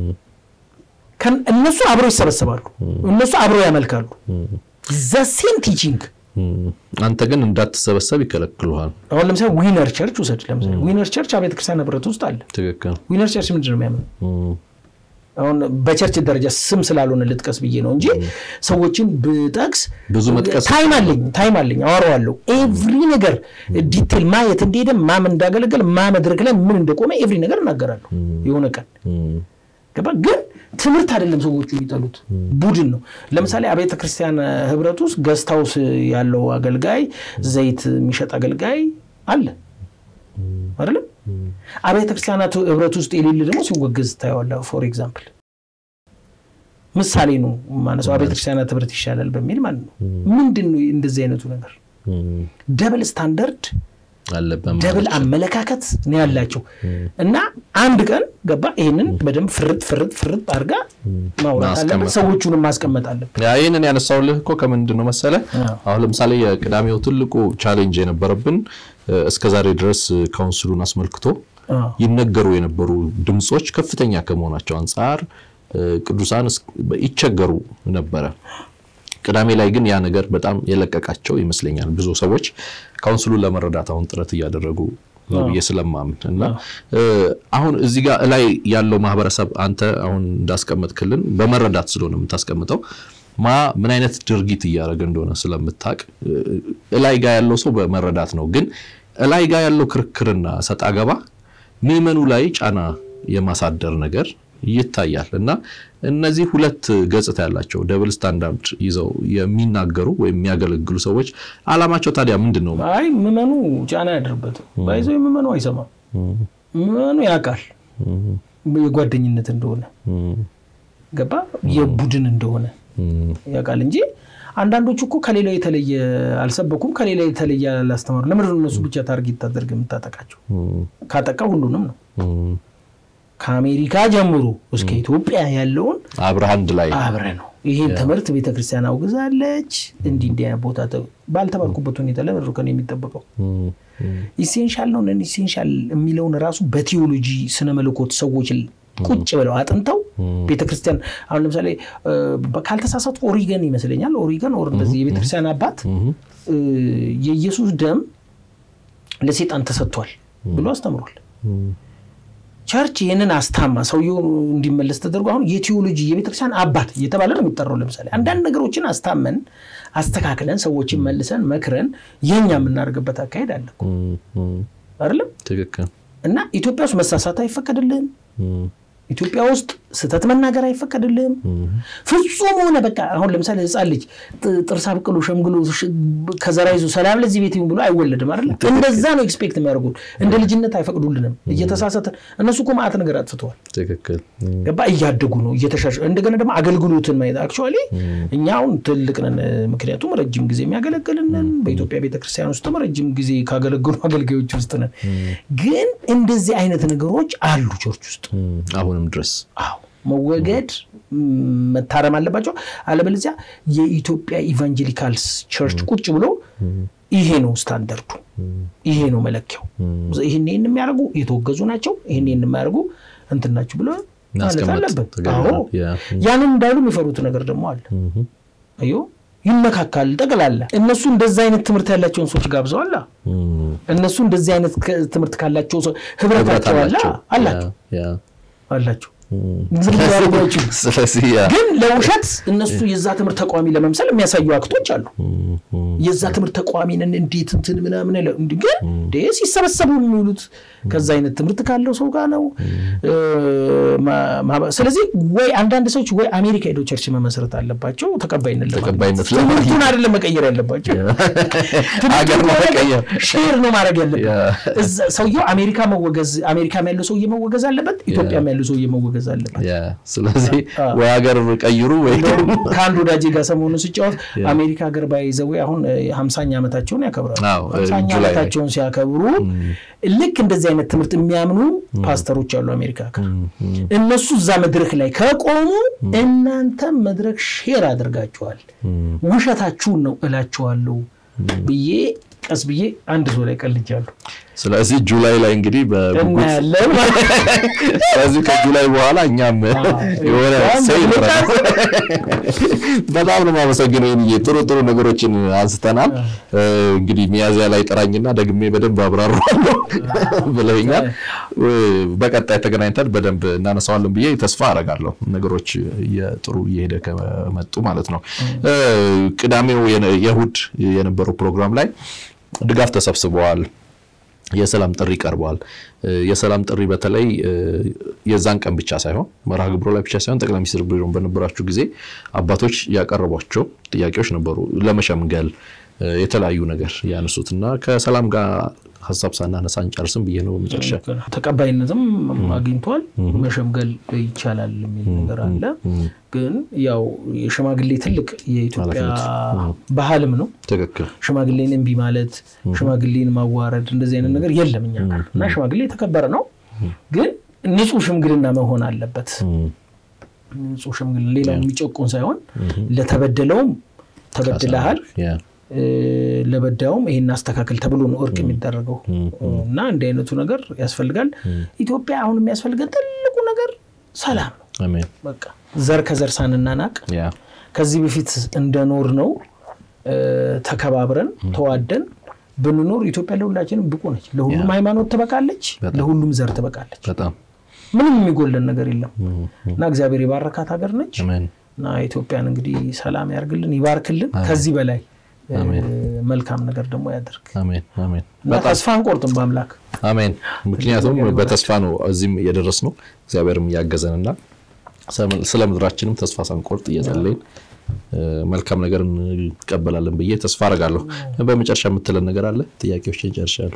እነሱ አብረው ይሰበሰባሉ፣ እነሱ አብረው ያመልካሉ። ዘሴም ቲቺንግ አንተ ግን እንዳትሰበሰብ ይከለክሉሃል። አሁን ለምሳሌ ዊነር ቸርች ውሰድ። ለምሳሌ ዊነር ቸርች አብያተ ክርስቲያን ህብረት ውስጥ አለ። ትክክል። ዊነር ቸርች ምንድን ነው የሚያምነው? አሁን በቸርች ደረጃ ስም ስላልሆነ ልጥቀስ ብዬ ነው እንጂ ሰዎችን ብጠቅስ ብዙ መጥቀስ ታይም አለኝ ታይም አለኝ አወራዋለሁ። ኤቭሪ ነገር ዲቴል ማየት እንደሄደ ማም እንዳገለገል ማ መድረክ ላይ ምን እንደቆመ ኤቭሪ ነገር እናገራለሁ የሆነ ቀን ገባ ግን ትምህርት አይደለም ሰዎቹ የሚጠሉት ቡድን ነው። ለምሳሌ አብያተ ክርስቲያን ህብረት ውስጥ ገስት ሃውስ ያለው አገልጋይ ዘይት የሚሸጥ አገልጋይ አለ አይደለም። አብያተ ክርስቲያናት ህብረት ውስጥ የሌለ ደግሞ ሲወገዝ ታየዋለህ። ፎር ኤግዛምፕል ምሳሌ ነው ማነሳው። አብያተ ክርስቲያናት ህብረት ይሻላል በሚል ማለት ነው። ምንድን ነው እንደዚህ አይነቱ ነገር? ደብል ስታንዳርድ ደብል አመለካከት ነው ያላቸው እና አንድ ቀን ገባ ይህንን በደንብ ፍርጥ ፍርጥ ፍርጥ አድርጋ ማውራት አለበት፣ ሰዎቹንም ማስቀመጥ አለበት። ይህንን ያነሳውልህ እኮ ከምንድን ነው መሰለ፣ አሁን ለምሳሌ የቅዳሜው ትልቁ ቻሌንጅ የነበረብን እስከዛሬ ድረስ ካውንስሉን አስመልክቶ ይነገሩ የነበሩ ድምፆች ከፍተኛ ከመሆናቸው አንጻር ቅዱሳን ይቸገሩ ነበረ። ቅዳሜ ላይ ግን ያ ነገር በጣም የለቀቃቸው ይመስለኛል። ብዙ ሰዎች ካውንስሉን ለመረዳት አሁን ጥረት እያደረጉ ብዬ ስለማምን እና አሁን እዚህ ጋር እላይ ያለው ማህበረሰብ አንተ አሁን እንዳስቀመጥክልን በመረዳት ስለሆነ የምታስቀምጠው ማ ምን አይነት ድርጊት እያደረገ እንደሆነ ስለምታቅ እላይ ጋር ያለው ሰው በመረዳት ነው። ግን እላይ ጋር ያለው ክርክርና ሰጣ ገባ ምዕመኑ ላይ ጫና የማሳደር ነገር ይታያል እና እነዚህ ሁለት ገጽታ ያላቸው ደብል ስታንዳርድ ይዘው የሚናገሩ ወይም የሚያገለግሉ ሰዎች አላማቸው ታዲያ ምንድን ነው? አይ ምዕመኑ ጫና ያደርበትም ባይዘው ምዕመኑ አይሰማም። ምዕመኑ ያውቃል የጓደኝነት እንደሆነ ገባ የቡድን እንደሆነ ያውቃል እንጂ አንዳንዶቹ እኮ ከሌላው የተለየ አልሰበኩም፣ ከሌላ የተለየ አላስተማሩ። ለምንድን ነው እነሱ ብቻ ታርጌት ታደርግ የምታጠቃቸው? ካጠቃ ሁሉንም ነው ከአሜሪካ ጀምሮ እስከ ኢትዮጵያ ያለውን አብረህ አንድ ላይ አብረ ነው። ይህን ትምህርት ቤተክርስቲያን አውግዛለች። እንዲህ እንዲህ አይነት ቦታ ባልተባልኩበት ሁኔታ ለምንድን ከእኔ የሚጠበቀው ኢሴንሻል ነው ነን ኢሴንሻል የሚለውን ራሱ በቴዎሎጂ ስነ መለኮት ሰዎች ቁጭ ብለው አጥንተው ቤተክርስቲያን አሁን ለምሳሌ ካልተሳሳትኩ ኦሪገን ይመስለኛል ኦሪገን ኦር እንደዚህ የቤተክርስቲያን አባት የኢየሱስ ደም ለሴጣን ተሰጥቷል ብሎ አስተምሯል። ቸርች ይህንን አስታማ ሰውየው እንዲመለስ ተደርጎ አሁን የቴዎሎጂ የቤተክርስቲያን አባት እየተባለ ነው የሚጠራው። ለምሳሌ አንዳንድ ነገሮችን አስታመን አስተካክለን ሰዎችን መልሰን መክረን የኛ የምናደርግበት አካሄድ አለ አይደለም? ትክክል። እና ኢትዮጵያ ውስጥ መሳሳት አይፈቀድልህም። ኢትዮጵያ ውስጥ ስህተት መናገር አይፈቀድልህም። ፍጹም ሆነ በቃ አሁን ለምሳሌ ህፃን ልጅ ጥርስ አብቅሎ ሸምግሎ ከዘራ ይዞ ሰላም ለዚህ ቤት ብሎ አይወለድም አይደለ? እንደዛ ነው ኤክስፔክት የሚያደርጉት። እንደ ልጅነት አይፈቅዱልንም። እየተሳሳተ እነሱ እኮ ማዕት ነገር አጥፍተዋል። ትክክል። ገባ እያደጉ ነው እየተሻሸ እንደገና ደግሞ አገልግሎትን ማየት አክቹዋሊ እኛ አሁን ትልቅ ነን። ምክንያቱም ረጅም ጊዜ የሚያገለግልንን በኢትዮጵያ ቤተክርስቲያን ውስጥም ረጅም ጊዜ ካገለግሉ አገልጋዮች ውስጥ ነን። ግን እንደዚህ አይነት ነገሮች አሉ ቸርች ውስጥ አሁንም ድረስ አዎ መወገድ መታረም አለባቸው። አለበለዚያ የኢትዮጵያ ኢቫንጀሊካልስ ቸርች ቁጭ ብሎ ይሄ ነው ስታንዳርዱ፣ ይሄ ነው መለኪያው፣ ይህን ይህን የሚያደርጉ የተወገዙ ናቸው፣ ይህን ይህን የሚያደርጉ እንትን ናቸው ብሎ ማለት አለብን። አዎ ያንን እንዳሉ የሚፈሩት ነገር ደግሞ አለ። አዮ ይመካካል ጠቅላላ። እነሱ እንደዛ አይነት ትምህርት ያላቸውን ሰዎች ጋብዘዋላ። እነሱ እንደዚህ አይነት ትምህርት ካላቸው ህብረታቸው አላ አላቸው አላቸው ስለዚህ ግን ለውሸት እነሱ የዛ ትምህርት ተቋሚ ለመምሰል የሚያሳዩ አክቶች አሉ። የዛ ትምህርት ተቋሚ ነን እንዴት እንትን ምናምን ግን ሲሰበሰቡ የሚውሉት ከዛ አይነት ትምህርት ካለው ሰው ጋር ነው። ስለዚህ ወይ አንዳንድ ሰዎች ወይ አሜሪካ ሄደው ቸርች መመስረት አለባቸው ተቀባይነት ተቀባይነት ትምህርቱን አይደለም መቀየር ያለባቸው ሼር ነው ማድረግ ያለበት። ሰውየው አሜሪካ መወገዝ አሜሪካም ያለው ሰውዬ መወገዝ አለበት፣ ኢትዮጵያም ያለው ሰውዬ መወገዝ አለበት። ስለዚህ ወይ ሀገር ቀይሩ ወይ ከአንድ ወዳጄ ጋር ሰሞኑን ስጫወት አሜሪካ ሀገር ባይዘዌ አሁን ሀምሳኛ ዓመታቸውን ያከብራሉ። ሀምሳኛ ዓመታቸውን ሲያከብሩ ልክ እንደዚህ አይነት ትምህርት የሚያምኑ ፓስተሮች አሉ አሜሪካ ጋር። እነሱ እዛ መድረክ ላይ ከቆሙ እናንተ መድረክ ሼር አድርጋችኋል፣ ውሸታችሁን ነው እላችኋለሁ ብዬ ቀስ ብዬ አንድ ሰው ላይ ቀልጃለሁ። ስለዚህ ጁላይ ላይ እንግዲህ በጉጉት ስለዚህ ከጁላይ በኋላ እኛም የሆነ ሰይ በጣም ነው የማመሰግነው። ይሄ ጥሩ ጥሩ ነገሮችን አንስተናል። እንግዲህ ሚያዝያ ላይ ጠራኝና ደግሜ በደንብ አብራራለሁ ብለውኛል። በቀጣይ ተገናኝተን በደንብ እናነሳዋለን ብዬ ተስፋ አደርጋለሁ። ነገሮች ጥሩ እየሄደ ከመጡ ማለት ነው። ቅዳሜው የእሑድ የነበረው ፕሮግራም ላይ ድጋፍ ተሰብስበዋል። የሰላም ጥሪ ቀርበዋል። የሰላም ጥሪ በተለይ የዛን ቀን ብቻ ሳይሆን መርሃ ግብሮ ላይ ብቻ ሳይሆን ጠቅላይ ሚኒስትር ቢሮ በነበራችሁ ጊዜ አባቶች ያቀረቧቸው ጥያቄዎች ነበሩ ለመሸምገል የተለያዩ ነገር ያነሱት እና ከሰላም ጋር ሀሳብ ሳናነሳ አንጨርስም ብዬ ነው። መጨረሻ ተቀባይነትም አግኝቷል። መሸምገል ይቻላል የሚል ነገር አለ። ግን ያው የሽማግሌ ትልቅ የኢትዮጵያ ባህልም ነው። ትክክል። ሽማግሌን እምቢ ማለት፣ ሽማግሌን ማዋረድ እንደዚህ አይነት ነገር የለም እኛ ጋር እና ሽማግሌ የተከበረ ነው። ግን ንጹህ ሽምግልና መሆን አለበት። ንጹህ ሽምግልና ሌላው የሚጨቁን ሳይሆን ለተበደለውም ተበድለሃል ለበዳዩም ይሄን አስተካከል ተብሎ ነው እርቅ የሚደረገው እና እንዲህ አይነቱ ነገር ያስፈልጋል። ኢትዮጵያ አሁን የሚያስፈልገን ትልቁ ነገር ሰላም ነው። በቃ ዘር ከዘር ሳንናናቅ ከዚህ በፊት እንደኖር ነው ተከባብረን ተዋደን ብንኖር ኢትዮጵያ ለሁላችንም ብቁ ነች። ለሁሉም ሃይማኖት ትበቃለች፣ ለሁሉም ዘር ትበቃለች። በጣም ምንም የሚጎለን ነገር የለም እና እግዚአብሔር የባረካት ሀገር ነች አሜን እና ኢትዮጵያን እንግዲህ ሰላም ያርግልን፣ ይባርክልን። ከዚህ በላይ መልካም ነገር ደግሞ ያደርግ አሜን አሜን እና ተስፋ አንቆርጥም በአምላክ አሜን። ምክንያቱም በተስፋ ነው እዚህም እየደረስ ነው። እግዚአብሔርም እያገዘንና ስለ ምድራችንም ተስፋ ሳንቆርጥ እየጸለይን መልካም ነገር እንቀበላለን ብዬ ተስፋ አደርጋለሁ። በመጨረሻ የምትለን ነገር አለ? ጥያቄዎችን ጨርሻለሁ።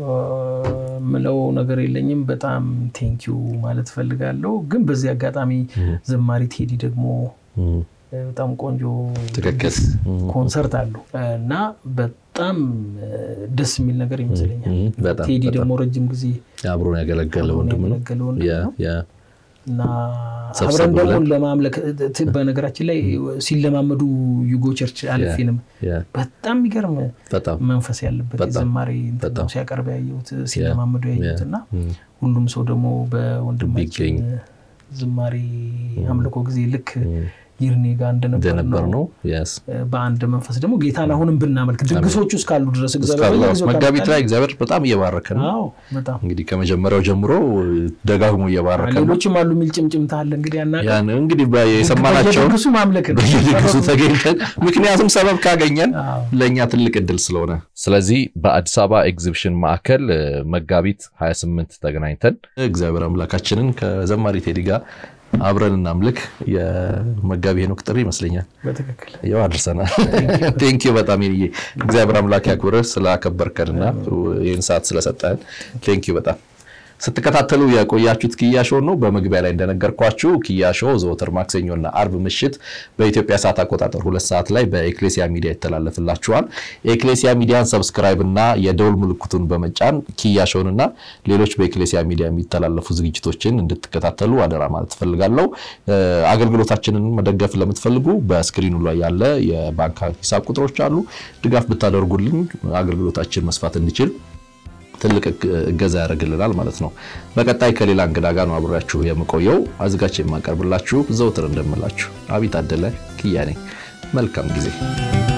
ምለው ነገር የለኝም። በጣም ቴንኪዩ ማለት ፈልጋለሁ። ግን በዚህ አጋጣሚ ዘማሪ ቴዲ ደግሞ በጣም ቆንጆ ትክክል ኮንሰርት አሉ እና በጣም ደስ የሚል ነገር ይመስለኛል። በጣም ቴዲ ደግሞ ረጅም ጊዜ አብሮን ያገለገለ ወንድም ነው ያገለገለ ወንድም ነው ያ እና ሰብሰብ አብረን ደግሞ ብለን ለማምለክ በነገራችን ላይ ሲለማመዱ ዩጎ ቸርች አለፊንም ያ በጣም የሚገርም በጣም መንፈስ ያለበት በጣም የዘማሪ እንትን ነው በጣም ሲያቀርብ ያየሁት ሲለማመዱ ያየሁት እና ም፣ ሁሉም ሰው ደግሞ በወንድማችን ቢገኝ ዝማሬ አምልኮ ጊዜ ልክ ይርኔ ጋር እንደነበር እንደነበር ነው ነው ያስ በአንድ መንፈስ ደግሞ ጌታን አሁንም ብናመልክ ድግሶቹ እስካሉ ድረስ እግዚአብሔር በየጊዜው መጋቢት ካመጣልን- ላይ እግዚአብሔር በጣም እየባረከ ነው። አዎ በጣም እንግዲህ ከመጀመሪያው ጀምሮ ደጋግሞ እየባረከ ነው። ሌሎችም አሉ የሚል ጭምጭምታ አለ እንግዲህ ያና ያን እንግዲህ በ- የሰማናቸውን በየድግሱ ማምለክ ነው በየድግሱ ተገኝተን ምክንያቱም ሰበብ ካገኘን አዎ። ለእኛ ትልቅ እድል ስለሆነ ስለዚህ በአዲስ አበባ ኤግዚቢሽን ማዕከል እ፣ መጋቢት 28 ተገናኝተን እግዚአብሔር አምላካችንን ከዘማሪ ቴዲ ጋር አብረን እናምልክ። የመጋቢ ሄኖክ ጥሪ ይመስለኛል በትክክል ያው አድርሰናል። ቴንኪዩ በጣም ይንዬ እግዚአብሔር አምላክ ያክብርህ ስላከበርከንና ይህን ሰዓት ስለሰጠን ቴንኪዩ በጣም ስትከታተሉ የቆያችሁት ኪያ ሾው ነው። በመግቢያ ላይ እንደነገርኳችሁ ኪያ ሾው ዘወትር ማክሰኞና አርብ ምሽት በኢትዮጵያ ሰዓት አቆጣጠር ሁለት ሰዓት ላይ በኤክሌሲያ ሚዲያ ይተላለፍላችኋል። የኤክሌሲያ ሚዲያን ሰብስክራይብ እና የደውል ምልክቱን በመጫን ኪያ ሾውን እና ሌሎች በኤክሌሲያ ሚዲያ የሚተላለፉ ዝግጅቶችን እንድትከታተሉ አደራ ማለት እፈልጋለሁ። እ፣ አገልግሎታችንን መደገፍ ለምትፈልጉ በስክሪኑ ላይ ያለ የባንክ ሂሳብ ቁጥሮች አሉ። ድጋፍ ብታደርጉልን አገልግሎታችን መስፋት እንዲችል ትልቅ እገዛ ያደርግልናል ማለት ነው። በቀጣይ ከሌላ እንግዳ ጋር ነው አብሬያችሁ የምቆየው። አዘጋጅ የማቀርብላችሁ ዘውትር እንደምላችሁ አቢት አደለ ኪያ ነኝ። መልካም ጊዜ